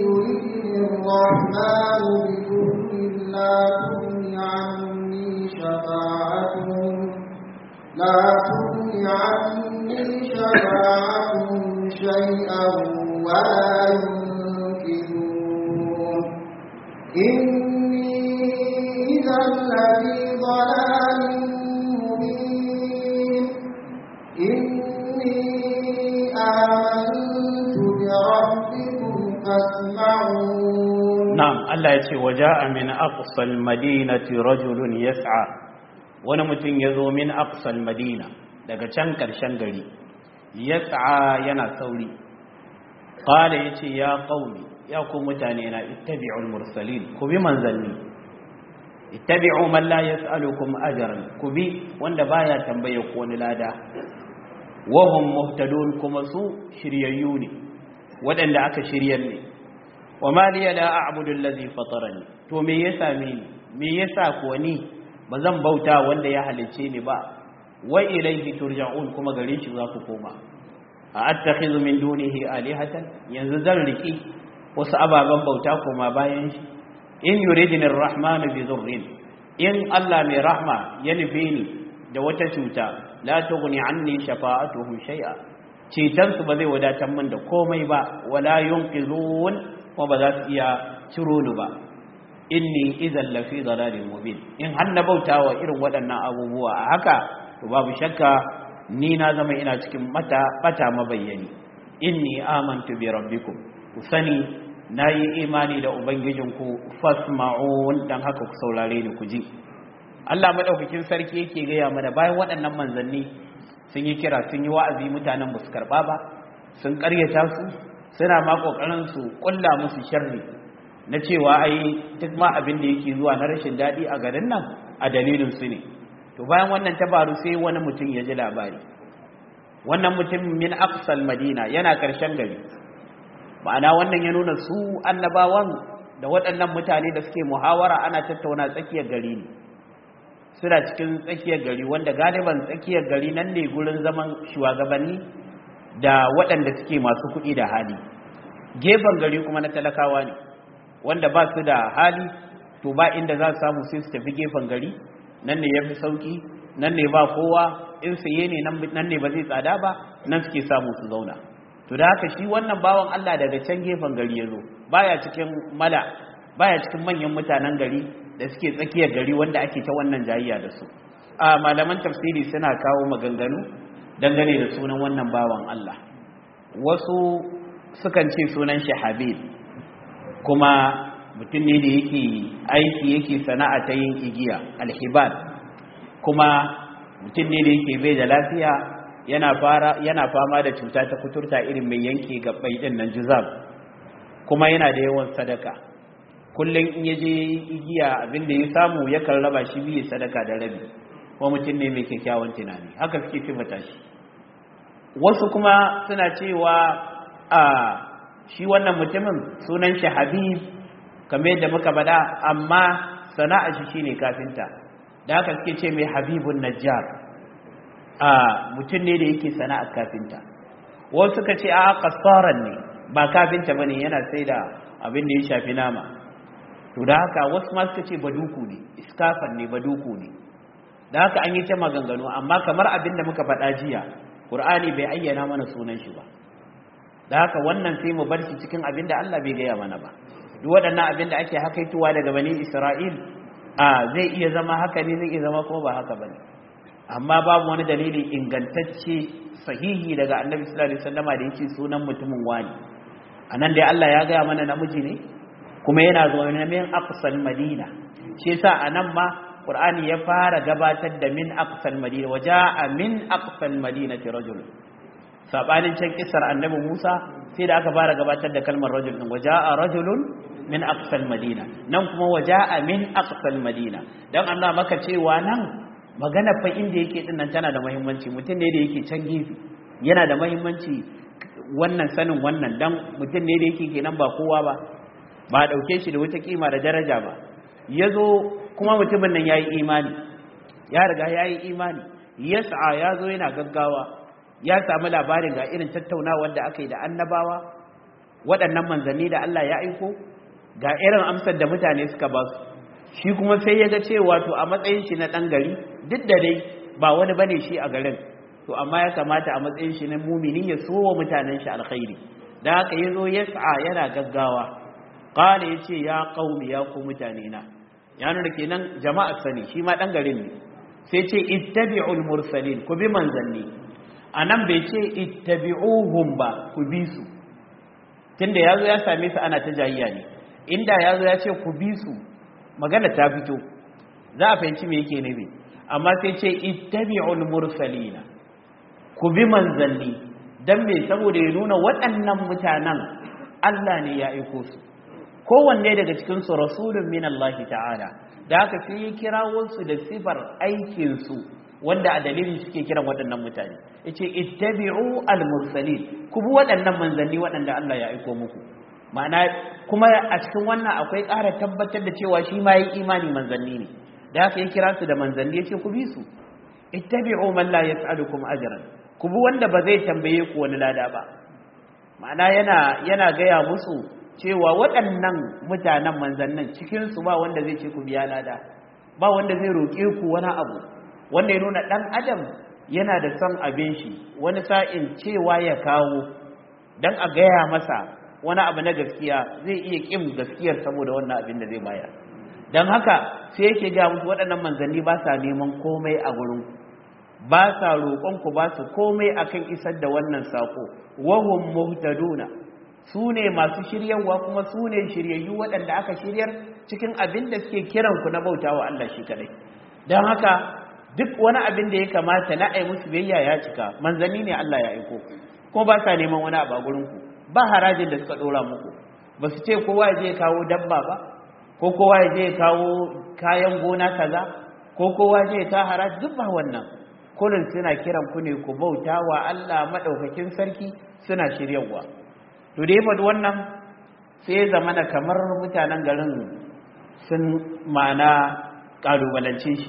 الرحمن بضر لا تغن عني شفاعتهم لا تغن عني شفاعتهم شيئا ولا ينقذون إني إذا لفي ضلال مبين إني آمنت بربكم فاسمعون نعم الله يتي وجاء من أقصى المدينة رجل يسعى ونمتن يذو من أقصى المدينة daga can ƙarshen gari yas'a yana sauri qala yace ya qaumi ya ku mutane na ittabi'ul mursalin ku bi manzanni ittabi'u man la yas'alukum ajran ku bi wanda baya tambaye ku wani lada wa hum muhtadun kuma su shiryayyu ne waɗanda aka shiryar ne wa ma liya la a'budu allazi fatarani to me ya same ni me yasa ko ni bazan bauta wanda ya halicce ni ba wa ilayhi turja'un kuma gare shi za ku koma a attakhidhu min dunihi alihatan yanzu zan riki wasu ababen bauta koma bayan shi in yuridni arrahmanu bi dhurrin in Allah mai rahma ya nufe ni da wata cuta la tughni anni shafa'atuhum shay'a ceton su ba zai wadatar min da komai ba wala yunqizun kuma ba za su iya ciro ni ba inni idan lafi dalalin mubin in har na bautawa irin waɗannan abubuwa a haka to babu shakka ni na zama ina cikin mata bata mabayyani inni amantu bi rabbikum ku sani nayi imani da ubangijinku fasma'un dan haka ku saurare ni ku ji Allah madaukakin sarki yake gaya mana bayan waɗannan manzanni sun yi kira sun yi wa'azi mutanen ba su karɓa ba sun ƙaryata su suna ma ƙoƙarin su ƙulla musu sharri na cewa ai duk ma abin da yake zuwa na rashin daɗi a garin nan a dalilin su ne to bayan wannan ta faru sai wani mutum ya ji labari wannan mutum min aqsal madina yana ƙarshen gari ma'ana wannan ya nuna su annabawan da waɗannan mutane da suke muhawara ana tattauna tsakiyar gari ne suna cikin tsakiyar gari wanda galiban tsakiyar gari nan ne gurin zaman shugabanni da waɗanda suke masu kuɗi da hali gefen gari kuma na talakawa ne wanda ba su da hali to ba inda za su samu sai su tafi gefen gari nan ne ya fi sauƙi nan ne ba kowa in saye ne nan ne ba zai tsada ba nan suke samu su zauna to da haka shi wannan bawan Allah daga can gefen gari ya zo baya cikin mala baya cikin manyan mutanen gari da suke tsakiyar gari wanda ake ta wannan jayayya da su a malaman tafsiri suna kawo maganganu dangane da sunan wannan bawan Allah wasu sukan ce sunan shi Habib kuma mutum ne da yake aiki yake sana'a ta yin igiya alhibal kuma mutum ne da yake bai da lafiya yana fara yana fama da cuta ta kuturta irin mai yanke gabbai din nan juzab kuma yana da yawan sadaka kullum in yaje igiya abin da ya samu yakan raba shi biyu sadaka da rabi kuma mutum ne mai kyakkyawan tunani haka suke sifata shi wasu kuma suna cewa a shi wannan mutumin sunan shi habib kamar yadda muka bada amma sana'a shi shine kafinta da haka suke ce mai habibun najjar a mutum ne da yake sana'ar kafinta wasu suka ce a kasaran ne ba kafinta bane yana sai da abin da ya shafi nama to da haka wasu ma suka ce baduku ne iskafan ne baduku ne da haka an yi ta maganganu amma kamar abin da muka faɗa jiya Qur'ani bai ayyana mana sunan shi ba da haka wannan sai mu bar shi cikin abin da Allah bai gaya mana ba duk waɗannan abin da ake hakaituwa daga bani Isra'il a zai iya zama haka ne zai iya zama kuma ba haka bane amma babu wani dalili ingantacce sahihi daga Annabi sallallahu alaihi wasallama da yake sunan mutumin wani anan dai Allah ya gaya mana namiji ne kuma yana zuwa na min aqsal madina shi yasa anan ma qur'ani ya fara gabatar da min aqsal madina waja'a min aqsal madinati rajul sabanin can kisar annabi Musa sai da aka fara gabatar da kalmar rajul din waja'a rajulun min aqsal madina nan kuma waja'a min aqsal madina dan Allah maka cewa nan magana fa inda yake din nan tana da muhimmanci mutum ne da yake can gefe yana da muhimmanci wannan sanin wannan dan mutum ne da yake kenan ba kowa ba ba dauke shi da wata kima da daraja ba yazo kuma mutumin nan yayi imani ya riga yayi imani yas'a yazo yana gaggawa ya samu labarin ga irin tattaunawar da aka yi da annabawa waɗannan manzanni da Allah ya aiko ga irin amsar da mutane suka ba su shi kuma sai ya ga cewa to a matsayin shi na ɗan gari duk da dai ba wani bane shi a garin to amma ya kamata a matsayin shi na mumini ya so wa mutanen shi alkhairi da haka ya zo ya sa'a yana gaggawa ƙala ya ce ya ƙaumi ya ku mutane na ya nuna kenan jama'a sani shi ma ɗan garin ne sai ce ittabi'ul mursalin ku bi manzanni a nan bai ce ittabi'uhum ba ku bi su tunda ya zo ya same su ana ta jayayya ne inda ya zo ya ce ku bi su magana ta fito za a fahimci me yake nufi amma sai ce ittabi'ul mursalina ku bi manzanni dan me saboda ya nuna waɗannan mutanen Allah ne ya aiko su kowanne daga cikin su rasulun min Allah ta'ala da haka sai ya kirawo su da sifar aikin su wanda a dalilin suke kiran waɗannan mutane yace ittabi'u al-mursalin ku bi waɗannan manzanni waɗanda Allah ya aiko muku ma'ana kuma a cikin wannan akwai ƙara tabbatar da cewa shi ma yi imani manzanni ne da haka ya kira su da manzanni yace ku bi su ittabi'u man la yas'alukum ajran ku bi wanda ba zai tambaye ku wani lada ba ma'ana yana yana gaya musu cewa waɗannan mutanen manzannin cikin su ba wanda zai ce ku biya lada ba wanda zai roƙe ku wani abu wanda ya nuna ɗan adam yana da son abin shi wani sa'in cewa ya kawo don a gaya masa wani abu na gaskiya zai iya ƙin gaskiyar saboda wannan abin da zai bayar don haka sai yake gaya musu waɗannan manzanni ba sa neman komai a gurin ba sa roƙon ku ba su komai akan isar da wannan sako wahum muhtaduna su ne masu shiryarwa kuma su ne shiryayyu waɗanda aka shiryar cikin abin da suke kiran ku na bautawa Allah shi kadai don haka duk wani abin da ya kamata na ai musu biyayya ya cika manzanni ne Allah ya aiko kuma ba sa neman wani abu a gurin ku ba harajin da suka dora muku ba su ce kowa ya je ya kawo dabba ba ko kowa ya je ya kawo kayan gona kaza ko kowa ya je ya kawo haraji duk ba wannan kullum suna kiran ku ne ku bauta wa Allah madaukakin sarki suna shiryawa to da ya faɗi wannan sai ya zamana kamar mutanen garin sun ma'ana ƙalubalance shi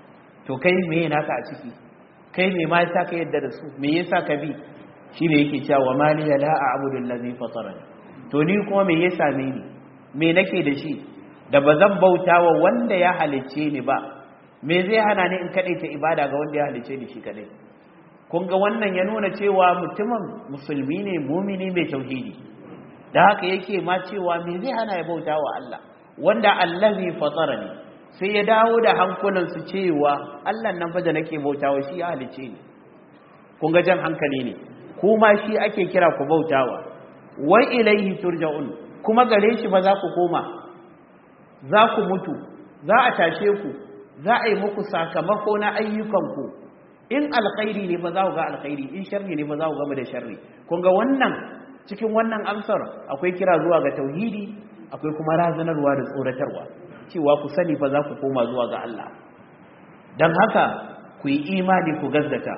to kai me naka a ciki kai me ma yasa ka yadda da su me yasa ka bi shi ne yake cewa mali la a'budu allazi fatarani to ni kuma me ya same ni me nake da shi da bazan bautawa wanda ya halicce ni ba me zai hana ni in ta ibada ga wanda ya halicce ni shi kadai kun ga wannan ya nuna cewa mutumin musulmi ne mumini mai tauhidi da haka yake ma cewa me zai hana ya bautawa Allah wanda allazi fatarani sai ya dawo da hankulansu cewa Allah nan fa da nake bautawa shi ya halice ni kun ga jan hankali ne kuma shi ake kira ku bautawa wa ilaihi turja'un kuma gare shi ba za ku koma za ku mutu za a tashe ku za a yi muku sakamako na ayyukanku in alkhairi ne ba za ku ga alkhairi in sharri ne ba za ku gama da sharri kun ga wannan cikin wannan amsar akwai kira zuwa ga tauhidi akwai kuma razanarwa da tsoratarwa cewa ku sani fa za ku koma zuwa ga Allah don haka ku yi imani ku gazzata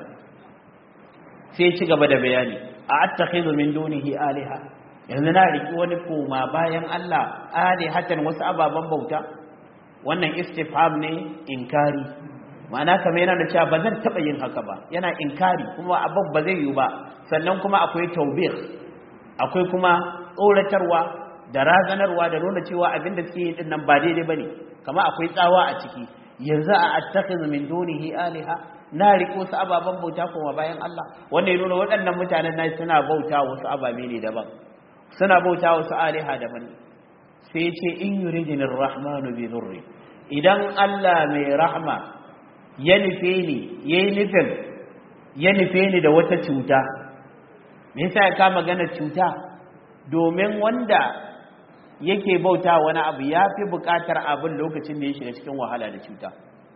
sai ci gaba da bayani a attakhidhu min dunihi aliha yanzu na riki wani koma bayan Allah alihatan wasu ababen bauta wannan istifham ne inkari ma'ana kamar yana da cewa ba zan taɓa yin haka ba yana inkari kuma abin ba zai yiwu ba sannan kuma akwai taubih akwai kuma tsoratarwa da razanarwa da nuna cewa abin da suke yi din nan ba daidai bane kama akwai tsawa a ciki yanzu a attakhidhu min dunihi aliha na riko su ababen bauta kuma bayan Allah wanda ya nuna waɗannan mutanen na suna bauta wasu ababe ne daban suna bauta wasu aliha daban sai ya ce in yuridinir rahmanu bi dhurri idan Allah mai rahma ya nufe ni yayi nufin ya nufe ni da wata cuta me yasa ya kama magana cuta domin wanda yake bauta wani abu ya fi buƙatar abin lokacin da ya shiga cikin wahala da cuta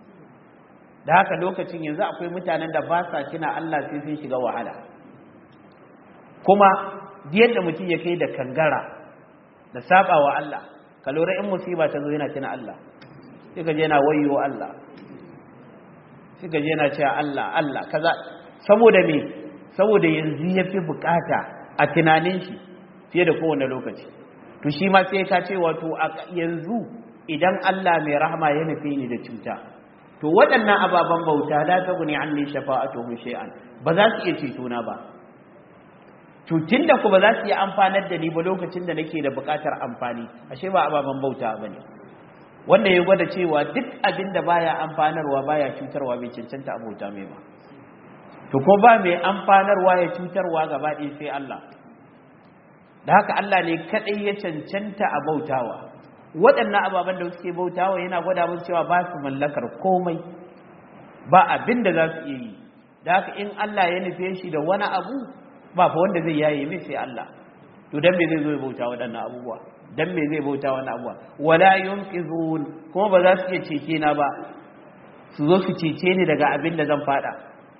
da haka lokacin yanzu akwai mutanen da ba sa tuna Allah sai sun shiga wahala kuma yadda mutum ya kai da kangara da saba wa Allah ka lura in musiba ta zo yana tuna Allah sai ka je yana wayo Allah sai ka je yana cewa Allah Allah kaza saboda me saboda yanzu ya fi bukata a tunanin shi fiye da kowane lokaci to shi ma sai ka ce wato yanzu idan Allah mai rahama ya nufi ni da cuta to waɗannan ababen bauta la ta guni an ne shafa'atuhum shay'an ba za su iya ceto na ba to tunda ku ba za su yi amfanar da ni ba lokacin da nake da buƙatar amfani ashe ba ababen bauta bane wanda ya gwada cewa duk abin da baya amfanarwa baya cutarwa bai cancanta abota mai ba to ko ba mai amfanarwa ya cutarwa gaba ɗaya sai Allah da haka Allah ne kaɗai ya cancanta a bautawa waɗannan ababen da suke bautawa yana gwada musu cewa ba su mallakar komai ba abin da za su iya yi da haka in Allah ya nufe shi da wani abu ba fa wanda zai yaye mai sai Allah to dan me zai zo ya bauta waɗannan abubuwa dan me zai bauta wannan abuwa wala yunqizun kuma ba za su iya cece na ba su zo su cece ni daga abin da zan fada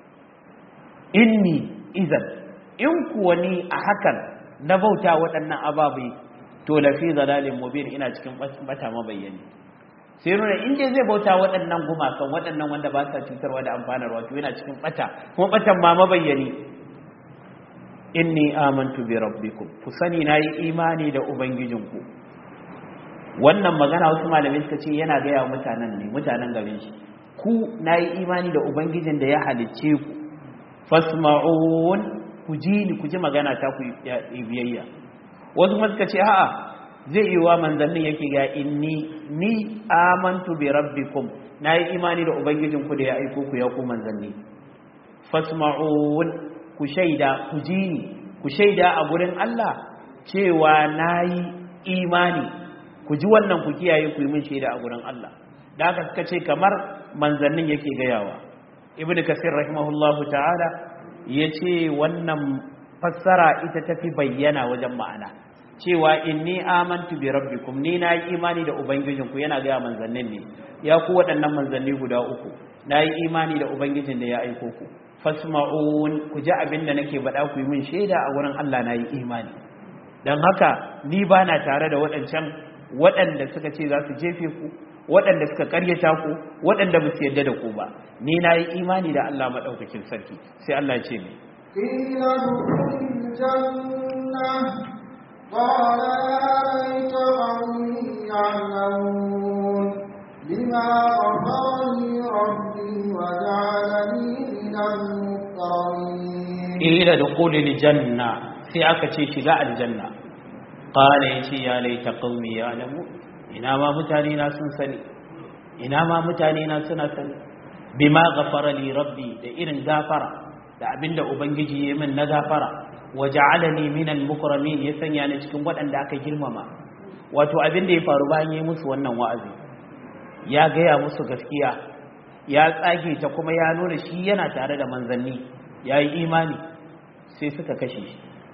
inni idan in kuwa ni a hakan na bauta waɗannan ababai to lafi zalalin mubin ina cikin bata mabayyani sai nuna in dai zai bauta waɗannan gumakan waɗannan wanda ba sa cutarwa da amfanarwa to yana cikin bata kuma batan ma mabayyani inni amantu bi rabbikum ku sani nayi imani da ubangijinku wannan magana wasu malamai suka ce yana gaya mutanen ne mutanen garin shi ku nayi imani da ubangijin da ya halicce ku fasma'un ku ji ni ku ji magana ta ku biyayya wasu kuma suka ce a'a zai yi wa manzannin yake ga inni ni amantu bi rabbikum nayi imani da ubangijinku da ya aiko ku ya ku manzanni fasma'un ku shaida ku ji ni ku shaida a gurin Allah cewa nayi imani ku ji wannan ku kiyaye ku yi min shaida a gurin Allah da haka suka ce kamar manzannin yake gayawa ibn kasir rahimahullahu ta'ala yace wannan fassara ita tafi bayyana wajen ma'ana cewa inni amantu bi rabbikum ni na yi imani da ubangijinku yana gaya manzannin ne ya ku waɗannan manzanni guda uku na yi imani da ubangijin da ya aiko ku fasma'un ku ji abin da nake baɗa ku yi min shaida a wurin Allah na yi imani don haka ni ba na tare da waɗancan waɗanda suka ce za su jefe ku waɗanda suka karyata ku waɗanda ba su yarda da ku ba ni na yi imani da Allah maɗaukakin sarki sai Allah ya ce ne قيل ادخل الجنة قال يا ليت قومي يعلمون بما غفر لي ربي وجعلني من المكرمين قيل ادخل الجنة sai aka ce shiga aljanna qala yace ya laita qaumi ya'lamu ina ma mutane na sun sani ina ma mutane na suna sani bima ghafara li rabbi da irin gafara da abinda ubangiji ya min na gafara wa ja'alani minal mukramin ya sanya ni cikin waɗanda aka girmama wato abinda ya faru bayan yi musu wannan wa'azi ya gaya musu gaskiya ya tsage ta kuma ya nuna shi yana tare da manzanni ya yi imani sai suka kashe shi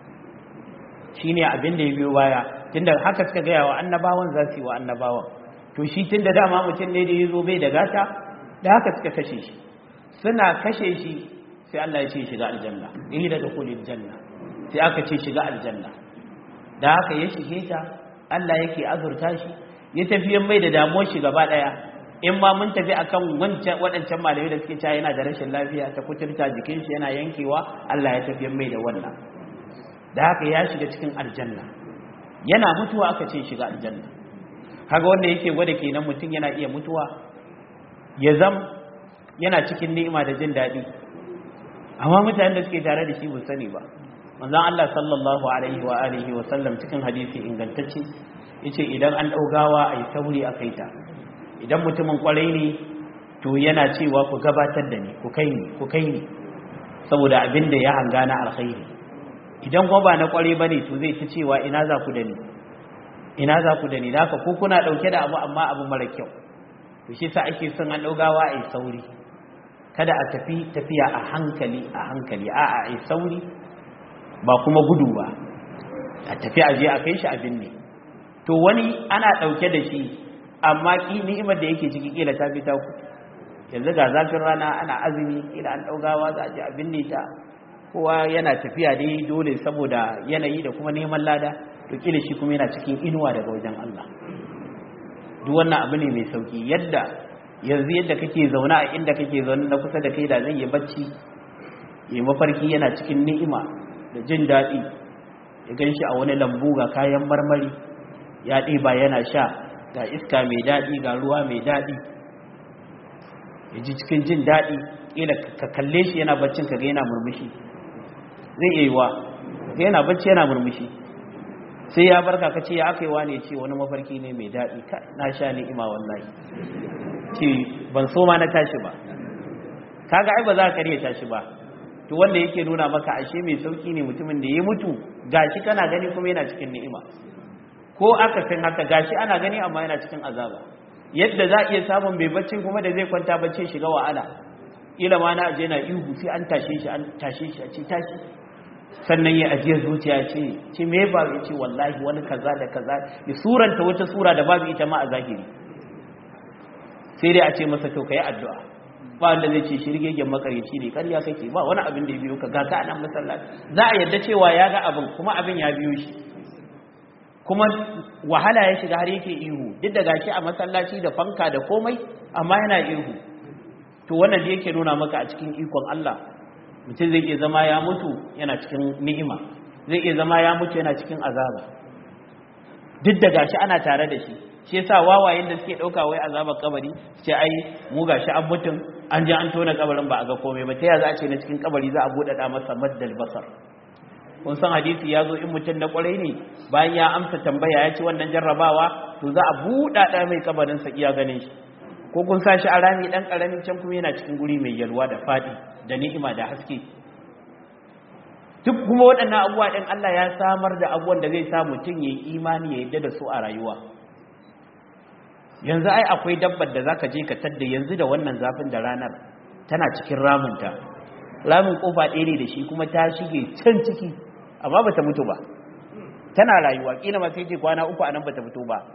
shi ne abin da ya biyo baya tunda haka suka gaya wa annabawan za su yi wa annabawan to shi tun da dama mutum ne da ya zo bai da gata da haka suka kashe shi suna kashe shi sai Allah ya ce shiga aljanna ili da dukulil janna sai aka ce shiga aljanna da haka ya shige ta Allah yake azurta shi ya tafi mai da damuwar shi gaba daya in ma mun tafi akan wancan waɗancan malamai da suke cewa yana da rashin lafiya ta kuturta jikin shi yana yankewa Allah ya tafi mai da wannan da haka ya shiga cikin aljanna yana mutuwa aka ce shiga aljanna kaga wanda yake gwada kenan mutum yana iya mutuwa ya zam yana cikin ni'ima da jin daɗi amma mutanen da suke tare da shi ba sani ba manzon Allah sallallahu alaihi wa alihi wa sallam cikin hadisi ingantacce yace idan an daugawa ai sauri a kaita idan mutumin kwarai ne to yana cewa ku gabatar da ni ku kai ni ku kai ni saboda abin da ya hanga na alkhairi idan kuma ba na kwarai bane to zai ta cewa ina za ku da ni ina za ku da ni haka ko kuna dauke da abu amma abu mara kyau to shi sa ake son an daugawa ai sauri kada a tafi tafiya a hankali a hankali a a ai sauri ba kuma gudu ba a tafi a je a kai shi abin ne to wani ana dauke da shi amma ki ni'imar da yake ciki kila ta fita ku yanzu ga zafin rana ana azumi kila an daugawa za a je abin ne ta kowa yana tafiya dai dole saboda yanayi da kuma neman lada to kila shi kuma yana cikin inuwa daga wajen Allah duk wannan abu ne mai sauki yadda yanzu yadda kake zaune a inda kake zaune na kusa da kai da zai yi bacci yi mafarki yana cikin ni'ima da jin daɗi ya gan shi a wani lambu ga kayan marmari ya ɗiba yana sha ga iska mai daɗi ga ruwa mai daɗi ya ji cikin jin daɗi ƙila ka kalle shi yana baccin ka ga yana murmushi zai iya yiwa yana bacci yana murmushi sai ya barka ka ce ya aka yi wane ce wani mafarki ne mai daɗi na sha ni'ima wallahi ce ban so ma na tashi ba kaga ai ba za ka kare tashi ba to wanda yake nuna maka ashe mai sauki ne mutumin da ya mutu gashi kana gani kuma yana cikin ni'ima ko aka san haka gashi ana gani amma yana cikin azaba yadda za a iya samun bai bacci kuma da zai kwanta bacci shiga wa'ala ila ma na aje na ihu sai an tashe shi an tashe shi a ce tashi sannan ya ajiyar zuciya ce ce me ba ya ce wallahi wani kaza da kaza ya suranta wata sura da babu ita ma a zahiri sai dai a ce masa to kai addu'a ba wanda zai ce shirgegen makaryaci ne karya kake ba wani abin da ya biyo ka ga ka nan masallaci za a yarda cewa ya ga abin kuma abin ya biyo shi kuma wahala ya shiga har yake ihu duk da gashi a masallaci da fanka da komai amma yana ihu to wannan da yake nuna maka a cikin ikon Allah mutum zai iya zama ya mutu yana cikin ni'ima zai iya zama ya mutu yana cikin azaba duk da gashi ana tare da shi shi yasa wawayen da suke dauka wai azabar kabari ce ai mu gashi an mutun an je an tona kabarin ba a ga komai ba ta ya za a ce na cikin kabari za a bude da masa maddal basar kun san hadisi ya zo in mutum na kwarai ne bayan ya amsa tambaya ya ci wannan jarrabawa to za a buɗa da mai kabarin sa iya ganin shi ko kun sa shi a rami dan karamin can kuma yana cikin guri mai yalwa da fadi da ni'ima da haske duk kuma waɗannan abubuwa ɗin Allah ya samar da abubuwan da zai sa mutum ya yi imani ya yadda da su a rayuwa yanzu ai akwai dabbar da zaka je ka tadda yanzu da wannan zafin da ranar tana cikin ramunta ramin kofa ɗaya ne da shi kuma ta shige can ciki amma bata mutu ba tana rayuwa kila ma sai ce kwana uku anan bata fito ba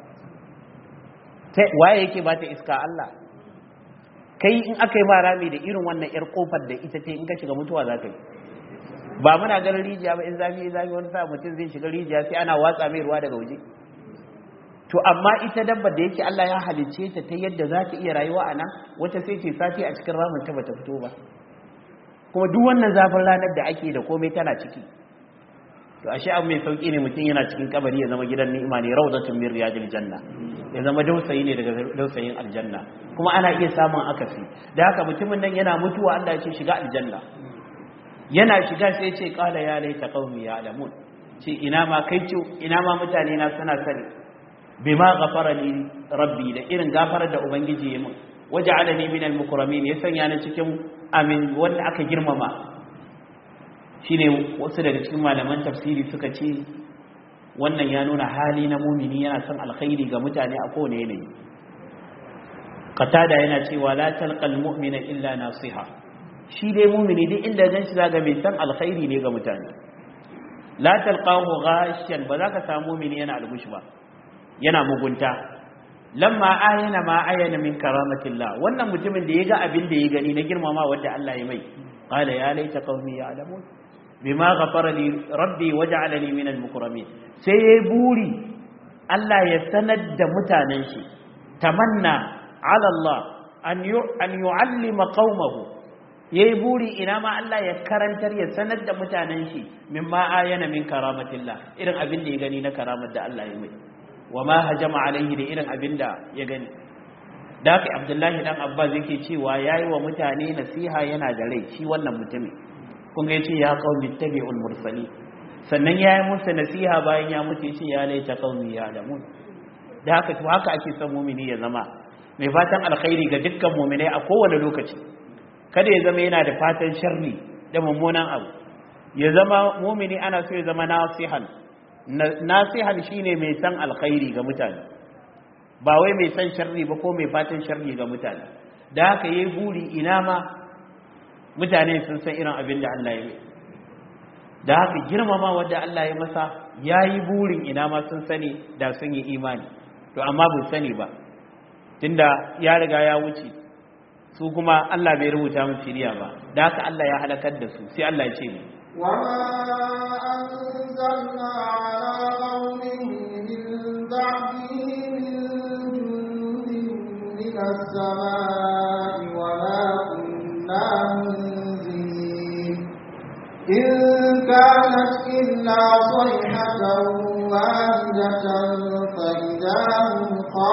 waye yake ba ta iska Allah kai in aka yi ma rami da irin wannan yar kofar da ita ce in ka shiga mutuwa za ka yi ba muna ganin rijiya ba in zafi zafi wani sa mutum zai shiga rijiya sai ana watsa mai ruwa daga waje to amma ita dabbar da yake Allah ya halicce ta ta yadda za ta iya rayuwa a nan wata sai ce sati a cikin ramin ta bata fito ba kuma duk wannan zafin ranar da ake da komai tana ciki to ashe abu mai sauki ne mutum yana cikin kabari ya zama gidan ni'ima ne rawdatun min riyadil janna ya zama dausayi ne daga dausayin aljanna kuma ana iya samun akasi da haka mutumin nan yana mutuwa Allah ya ce shiga aljanna yana shiga sai ya ce qala ya laita qaumi ya'lamun ce ina ma kai ce ina ma mutane na suna sani bima ghafara li rabbi da irin gafarar da ubangiji ya min waja'alani min al-mukramin ya sanya ni cikin amin wanda aka girmama shine wasu daga cikin malaman tafsiri suka ce wannan ya nuna hali na mumini yana son alkhairi ga mutane a kowane yanayi qatada yana cewa la talqal mu'mina illa nasiha shi dai mumini duk inda gan shi zaga mai san alkhairi ne ga mutane la talqahu ghashan ba za ka samu mumini yana algush ba yana mugunta lamma ayana ma ayana min karamatillah wannan mutumin da ya ga abin da ya gani na girmama wanda Allah ya mai qala ya laita qaumi ya'lamun bima ghafara li rabbi waj'alani min al-mukramin sai yayi buri Allah ya sanar da mutanen shi tamanna ala Allah an an yu'allima qaumahu yayi buri ina ma Allah ya karantar ya sanar da mutanen shi mimma ayana min karamatillah irin abin da ya gani na karamar da Allah ya mai wa ma hajama alaihi da irin abin da ya gani da haka abdullahi dan abbas yake cewa yayi wa mutane nasiha yana da rai shi wannan mutumin kun ga yace ya qaumi tabi'ul mursali sannan yayi musu nasiha bayan ya mutu yace ya laita qaumi ya alamun da haka to haka ake son mu'mini ya zama mai fatan alkhairi ga dukkan mu'minai a kowane lokaci kada ya zama yana da fatan sharri da mummunan abu ya zama mu'mini ana so ya zama nasihan nasihan shine mai san alkhairi ga mutane ba wai mai san sharri ba ko mai fatan sharri ga mutane da haka yayi buri ina ma mutane sun san irin abin da Allah ya yi da haka girmama wanda Allah ya masa yayi burin ina ma sun sani da sun yi imani to amma bai sani ba tunda ya riga ya wuce su kuma Allah bai rubuta musu shiriya ba da haka Allah ya halakar da su sai Allah ya ce ne وما أنزلنا على قومه من بعده من جند من السماء وما كنا منزلين إن كانت إلا صيحة واحدة فإذا هم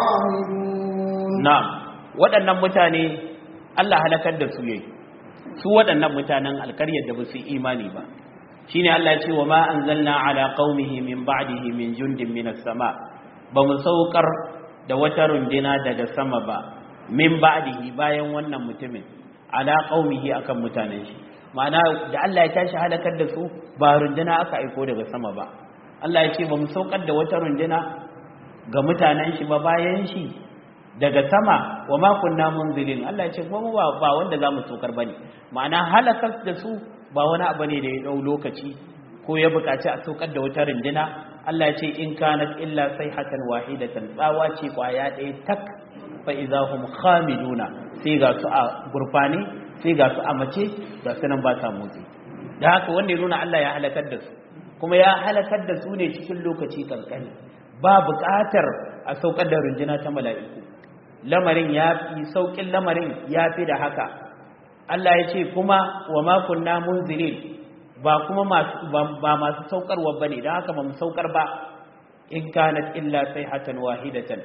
خامدون نعم waɗannan mutane Allah halakar da su yayi su waɗannan mutanen alkaryar da ba su imani ba shine Allah ya ce wa ma anzalna ala qaumihi min ba'dihi min jundin minas sama ba mu saukar da wata rundina daga sama ba min ba'dihi bayan wannan mutumin ala qaumihi akan mutanen shi ma'ana da Allah ya tashi halakar da su ba rundina aka aiko daga sama ba Allah ya ce ba mu saukar da wata rundina ga mutanen shi ba bayan shi daga sama wa ma kunna munzilin Allah ya ce kuma ba ba wanda zamu saukar bane ma'ana halakar da su ba wani abu ne da ya dau lokaci ko ya buƙaci a saukar da wata rundina Allah ya ce in kanat illa sayhatan wahidatan tsawa ce kwaya ɗaya tak fa idahum khamiduna sai ga su a gurfane sai ga su a mace ga su nan ba sa motsi da haka wanda ya nuna Allah ya halakar da su kuma ya halakar da su ne cikin lokaci kankani ba buƙatar a saukar da rundina ta mala'iku lamarin ya fi saukin lamarin ya fi da haka Allah ya ce kuma wa ma kunna munzirin ba kuma masu ba masu saukarwa bane dan haka ba mu saukar ba in kanat illa sayhatan wahidatan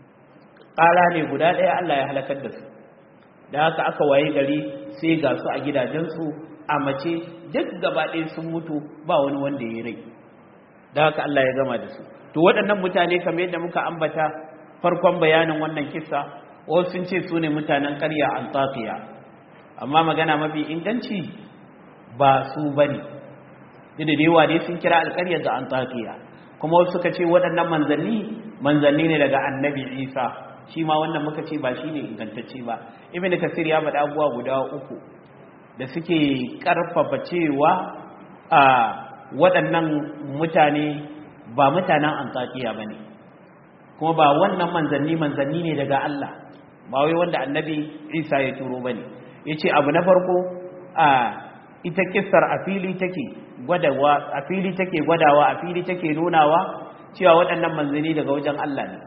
ƙara ne guda ɗaya Allah ya halakar da su da haka aka waye gari sai ga su a gidajensu a mace duk gaba ɗaya sun mutu ba wani wanda ya rai da haka Allah ya gama da su to waɗannan mutane kamar yadda muka ambata farkon bayanin wannan kissa wasu sun ce su ne mutanen ƙarya antakiya amma magana mafi inganci ba su bane da da yawa dai sun kira alƙaryar da antakiya kuma wasu suka ce waɗannan manzanni manzanni ne daga annabi isa shi ma wannan muka ce ba shi ne ingantacce ba ibn kasir ya faɗa abubuwa guda uku da suke ƙarfafa cewa a waɗannan mutane ba mutanen antakiya ba ne kuma ba wannan manzanni manzanni ne daga Allah ba wai wanda annabi isa ya turo ba ne ya ce abu na farko a ita kissar a fili take gwadawa a fili take gwadawa a fili take nunawa cewa waɗannan manzanni daga wajen Allah ne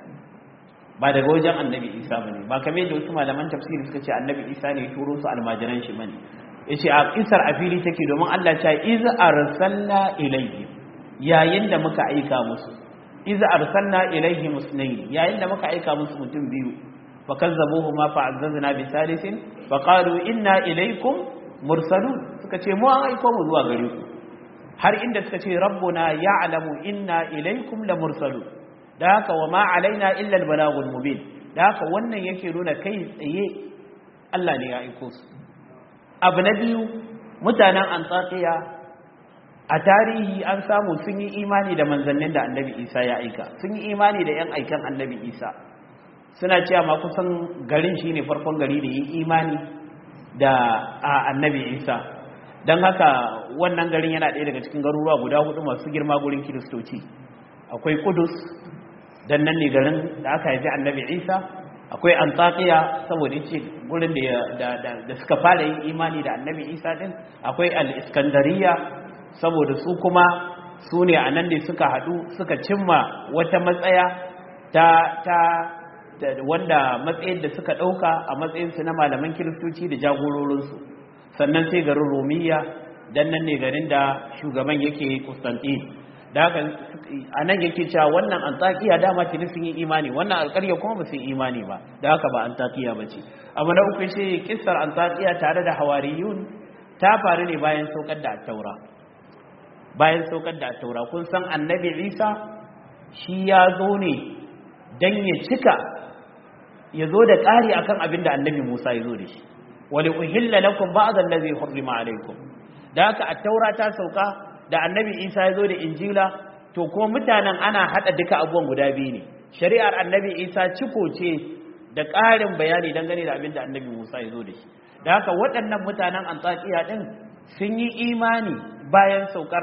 ba daga wajen annabi isa ba ne ba kamar da wasu malaman tafsiri suka ce annabi isa ne turo su almajiran shi bane ya ce a kissar a fili take domin Allah ce iz arsalna ilayhi yayin da muka aika musu iz arsalna ilayhi musnayn yayin da muka aika musu mutum biyu fa kazzabuhuma fa azzazna bi thalithin fa qalu inna ilaykum mursalun suka ce mu an aiko mu zuwa gare ku har inda suka ce rabbuna ya'lamu inna ilaykum la mursalun da haka wa ma alaina illa al balagul mubin da haka wannan yake nuna kai tsaye Allah ne ya aiko su abu na biyu mutanen antakiya a tarihi an samu sun yi imani da manzannin da annabi isa ya aika sun yi imani da 'yan aikan annabi isa suna cewa ma kusan garin shi ne farkon gari da yi imani da annabi isa don haka wannan garin yana ɗaya daga cikin garuruwa guda hudu masu girma gurin kiristoci akwai kudus don nan ne garin da aka haifi annabi isa akwai antakiya saboda ce gurin da suka fara yin imani da annabi isa din akwai al-iskandariya saboda su kuma su ne a nan ne suka haɗu suka cimma wata matsaya ta ta wanda matsayin da suka ɗauka a matsayinsu na malaman kiristoci da jagororinsu sannan sai garin romiya don nan ne garin da shugaban yake kustantin da haka a nan yake cewa wannan antakiya dama tuni sun yi imani wannan alƙarya kuma ba su yi imani ba da haka ba antakiya ba ce abu na uku shi kissar antakiya tare da hawariyun ta faru ne bayan saukar da taura bayan saukar da taura kun san annabi isa shi ya zo ne don ya cika ya zo da ƙari akan abin da annabi musa ya zo da shi wali uhilla lakum ba'dhan allazi hurrima alaykum da haka at-taura ta sauka da annabi isa ya zo da injila to kuma mutanen ana hada duka abubuwan guda biyu ne shari'ar annabi isa ciko ce da ƙarin bayani dangane da abin da annabi musa ya zo da shi da haka waɗannan mutanen antakiya din sun yi imani bayan saukar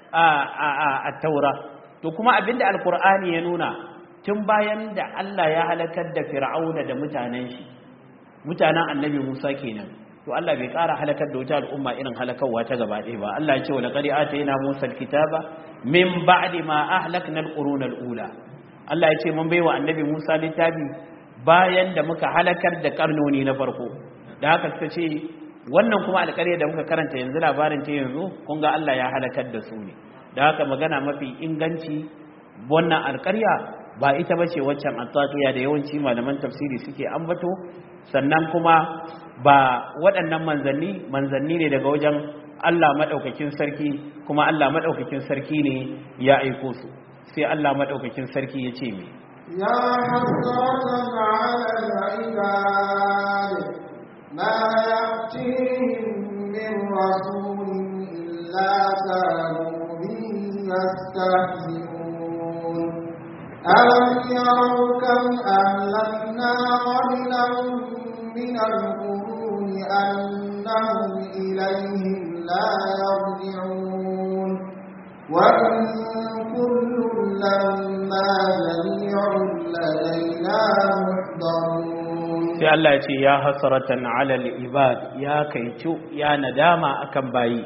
a taura to kuma abinda alkur'ani ya nuna tun bayan da Allah ya halakar da fir'auna da mutanen shi mutanen annabi Musa kenan to Allah bai ƙara halakar da wata al'umma irin halakarwa ta gaba ɗaya ba Allah ya ce wa laqad atayna Musa alkitaba min ba'di ma ahlakna alquruna alula Allah ya ce mun baiwa annabi Musa littafi bayan da muka halakar da karnoni na farko da haka suka ce wannan kuma alƙarya da muka karanta yanzu labarin ta yanzu kun ga Allah ya halakar da su ne da haka magana mafi inganci wannan alƙarya ba ita ba ce waccan antakiya da yawanci malaman tafsiri suke ambato sannan kuma ba waɗannan manzanni manzanni ne daga wajen Allah madaukakin sarki kuma Allah madaukakin sarki ne ya aiko su sai Allah madaukakin sarki ya ce me يا حسرة على العباد ما يأتيهم من رسول إلا كانوا به يستهزئون ألم يروا كم أهلكنا قبلهم من القرون أنهم إليهم لا يرجعون وإن كل لما جميع لدينا محضرون sai Allah ya ce ya hasratan alal ibad ya kaicu ya nadama akan bayi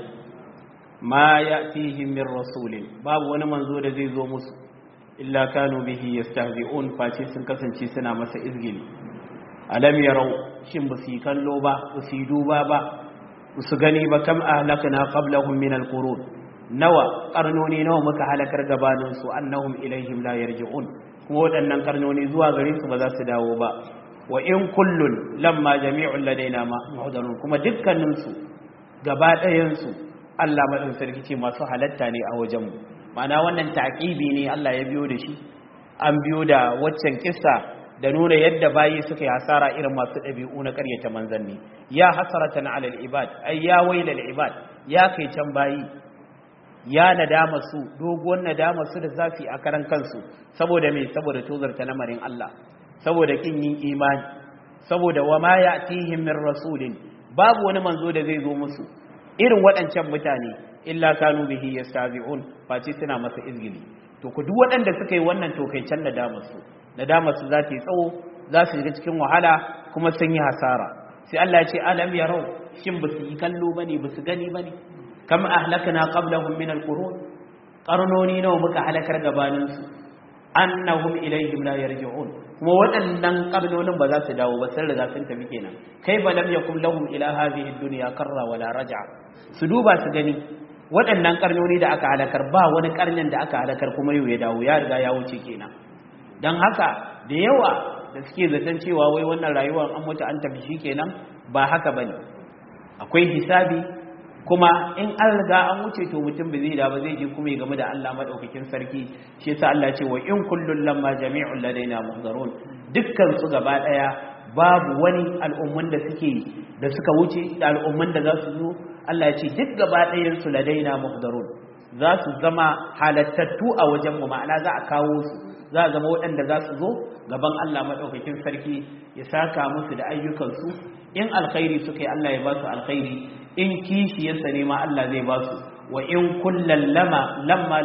ma ya'tihim min rasulin babu wani manzo da zai zo musu illa kanu bihi yastahzi'un face sun kasance suna masa izgili alam yarau shin ba su yi kallo ba ba su yi duba ba ba su gani ba kam ahlakna qablahum min alqurun nawa karnoni nawa muka halakar gabanin su annahum ilaihim la yarji'un kuma waɗannan karnoni zuwa gare su ba za su dawo ba wa in kullun lamma jami'un ladaina muhdarun kuma dukkanin su gaba ɗayan su Allah madan sarki ce masu halatta ne a wajen mu ma'ana wannan taqibi ne Allah ya biyo da shi an biyo da waccan kissa da nuna yadda bayi suka yi hasara irin masu ɗabi'u na ƙaryata manzanni ya hasaratan alal ibad ay ya wailal ibad ya kai can bayi ya nadama su doguwar nadama su da zafi a karan kansu saboda me saboda tozarta lamarin Allah saboda kin yin imani saboda wa ma ya'tihim min rasulin babu wani manzo da zai zo musu irin waɗancan mutane illa kanu bihi yastazi'un face suna masa izgili to ku duk waɗanda suka yi wannan to kai can nadama su nadama su za ta yi tsawo za su shiga cikin wahala kuma sun yi hasara sai Allah ya ce alam yarau shin ba su yi kallo bane ba su gani bane kam ahlakna qablahum min alqurun qarnoni nawa muka halakar gabanin su annahum ilaihim la yarji'un kuma waɗannan qarnonin ba za su dawo ba sun riga sun tafi kenan kai ba lam yakum lahum ila hadhihi dunya qarra wala raj'a su duba su gani waɗannan karnoni da aka halakar ba wani karnin da aka halakar kuma yau ya dawo ya riga ya wuce kenan dan haka da yawa da suke zaton cewa wai wannan rayuwar an mutu an tafi shi kenan ba haka bane akwai hisabi kuma in an riga an wuce to mutum ba zai da ba zai je kuma ya game da Allah madaukakin sarki shi yasa Allah ce wa in kullun lamma jami'un ladaina muhdarun dukkan su gaba daya babu wani al'umman da suke da suka wuce da al'umman da za su zo Allah ya ce duk gaba ɗayan su ladaina muhdarun za su zama halattattu a wajen mu ma'ana za a kawo su za a zama waɗanda za su zo gaban Allah madaukakin sarki ya saka musu da ayyukansu in alkhairi suka yi Allah ya ba su alkhairi in kishiyarsa ne ma Allah zai ba su wa in kullal lama lamma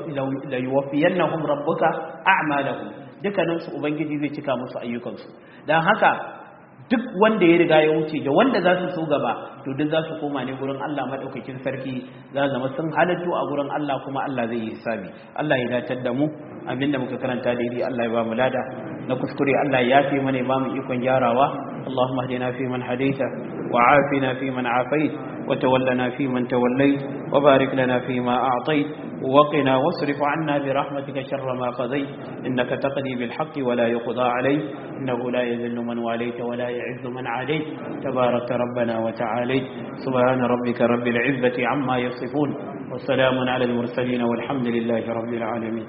la yuwaffiyannahum rabbuka a'malahum dukkanin su ubangiji zai cika musu ayyukansu dan haka duk wanda ya riga ya wuce da wanda za su so gaba to duk za su koma ne gurin Allah madaukakin sarki za zama sun halattu a gurin Allah kuma Allah zai yi hisabi Allah ya datar da mu abinda muka karanta daidai Allah ya ba mu lada na kuskure Allah ya yafe mana ya ba mu ikon gyarawa اللهم اهدنا فيمن هديت وعافنا فيمن عافيت وتولنا فيمن توليت وبارك لنا فيما أعطيت وقنا واصرف عنا برحمتك شر ما قضيت إنك تقضي بالحق ولا يقضى عليك إنه لا يذل من واليت ولا يعز من عاديت تبارك ربنا وتعاليت سبحان ربك رب العزة عما يصفون وسلام على المرسلين والحمد لله رب العالمين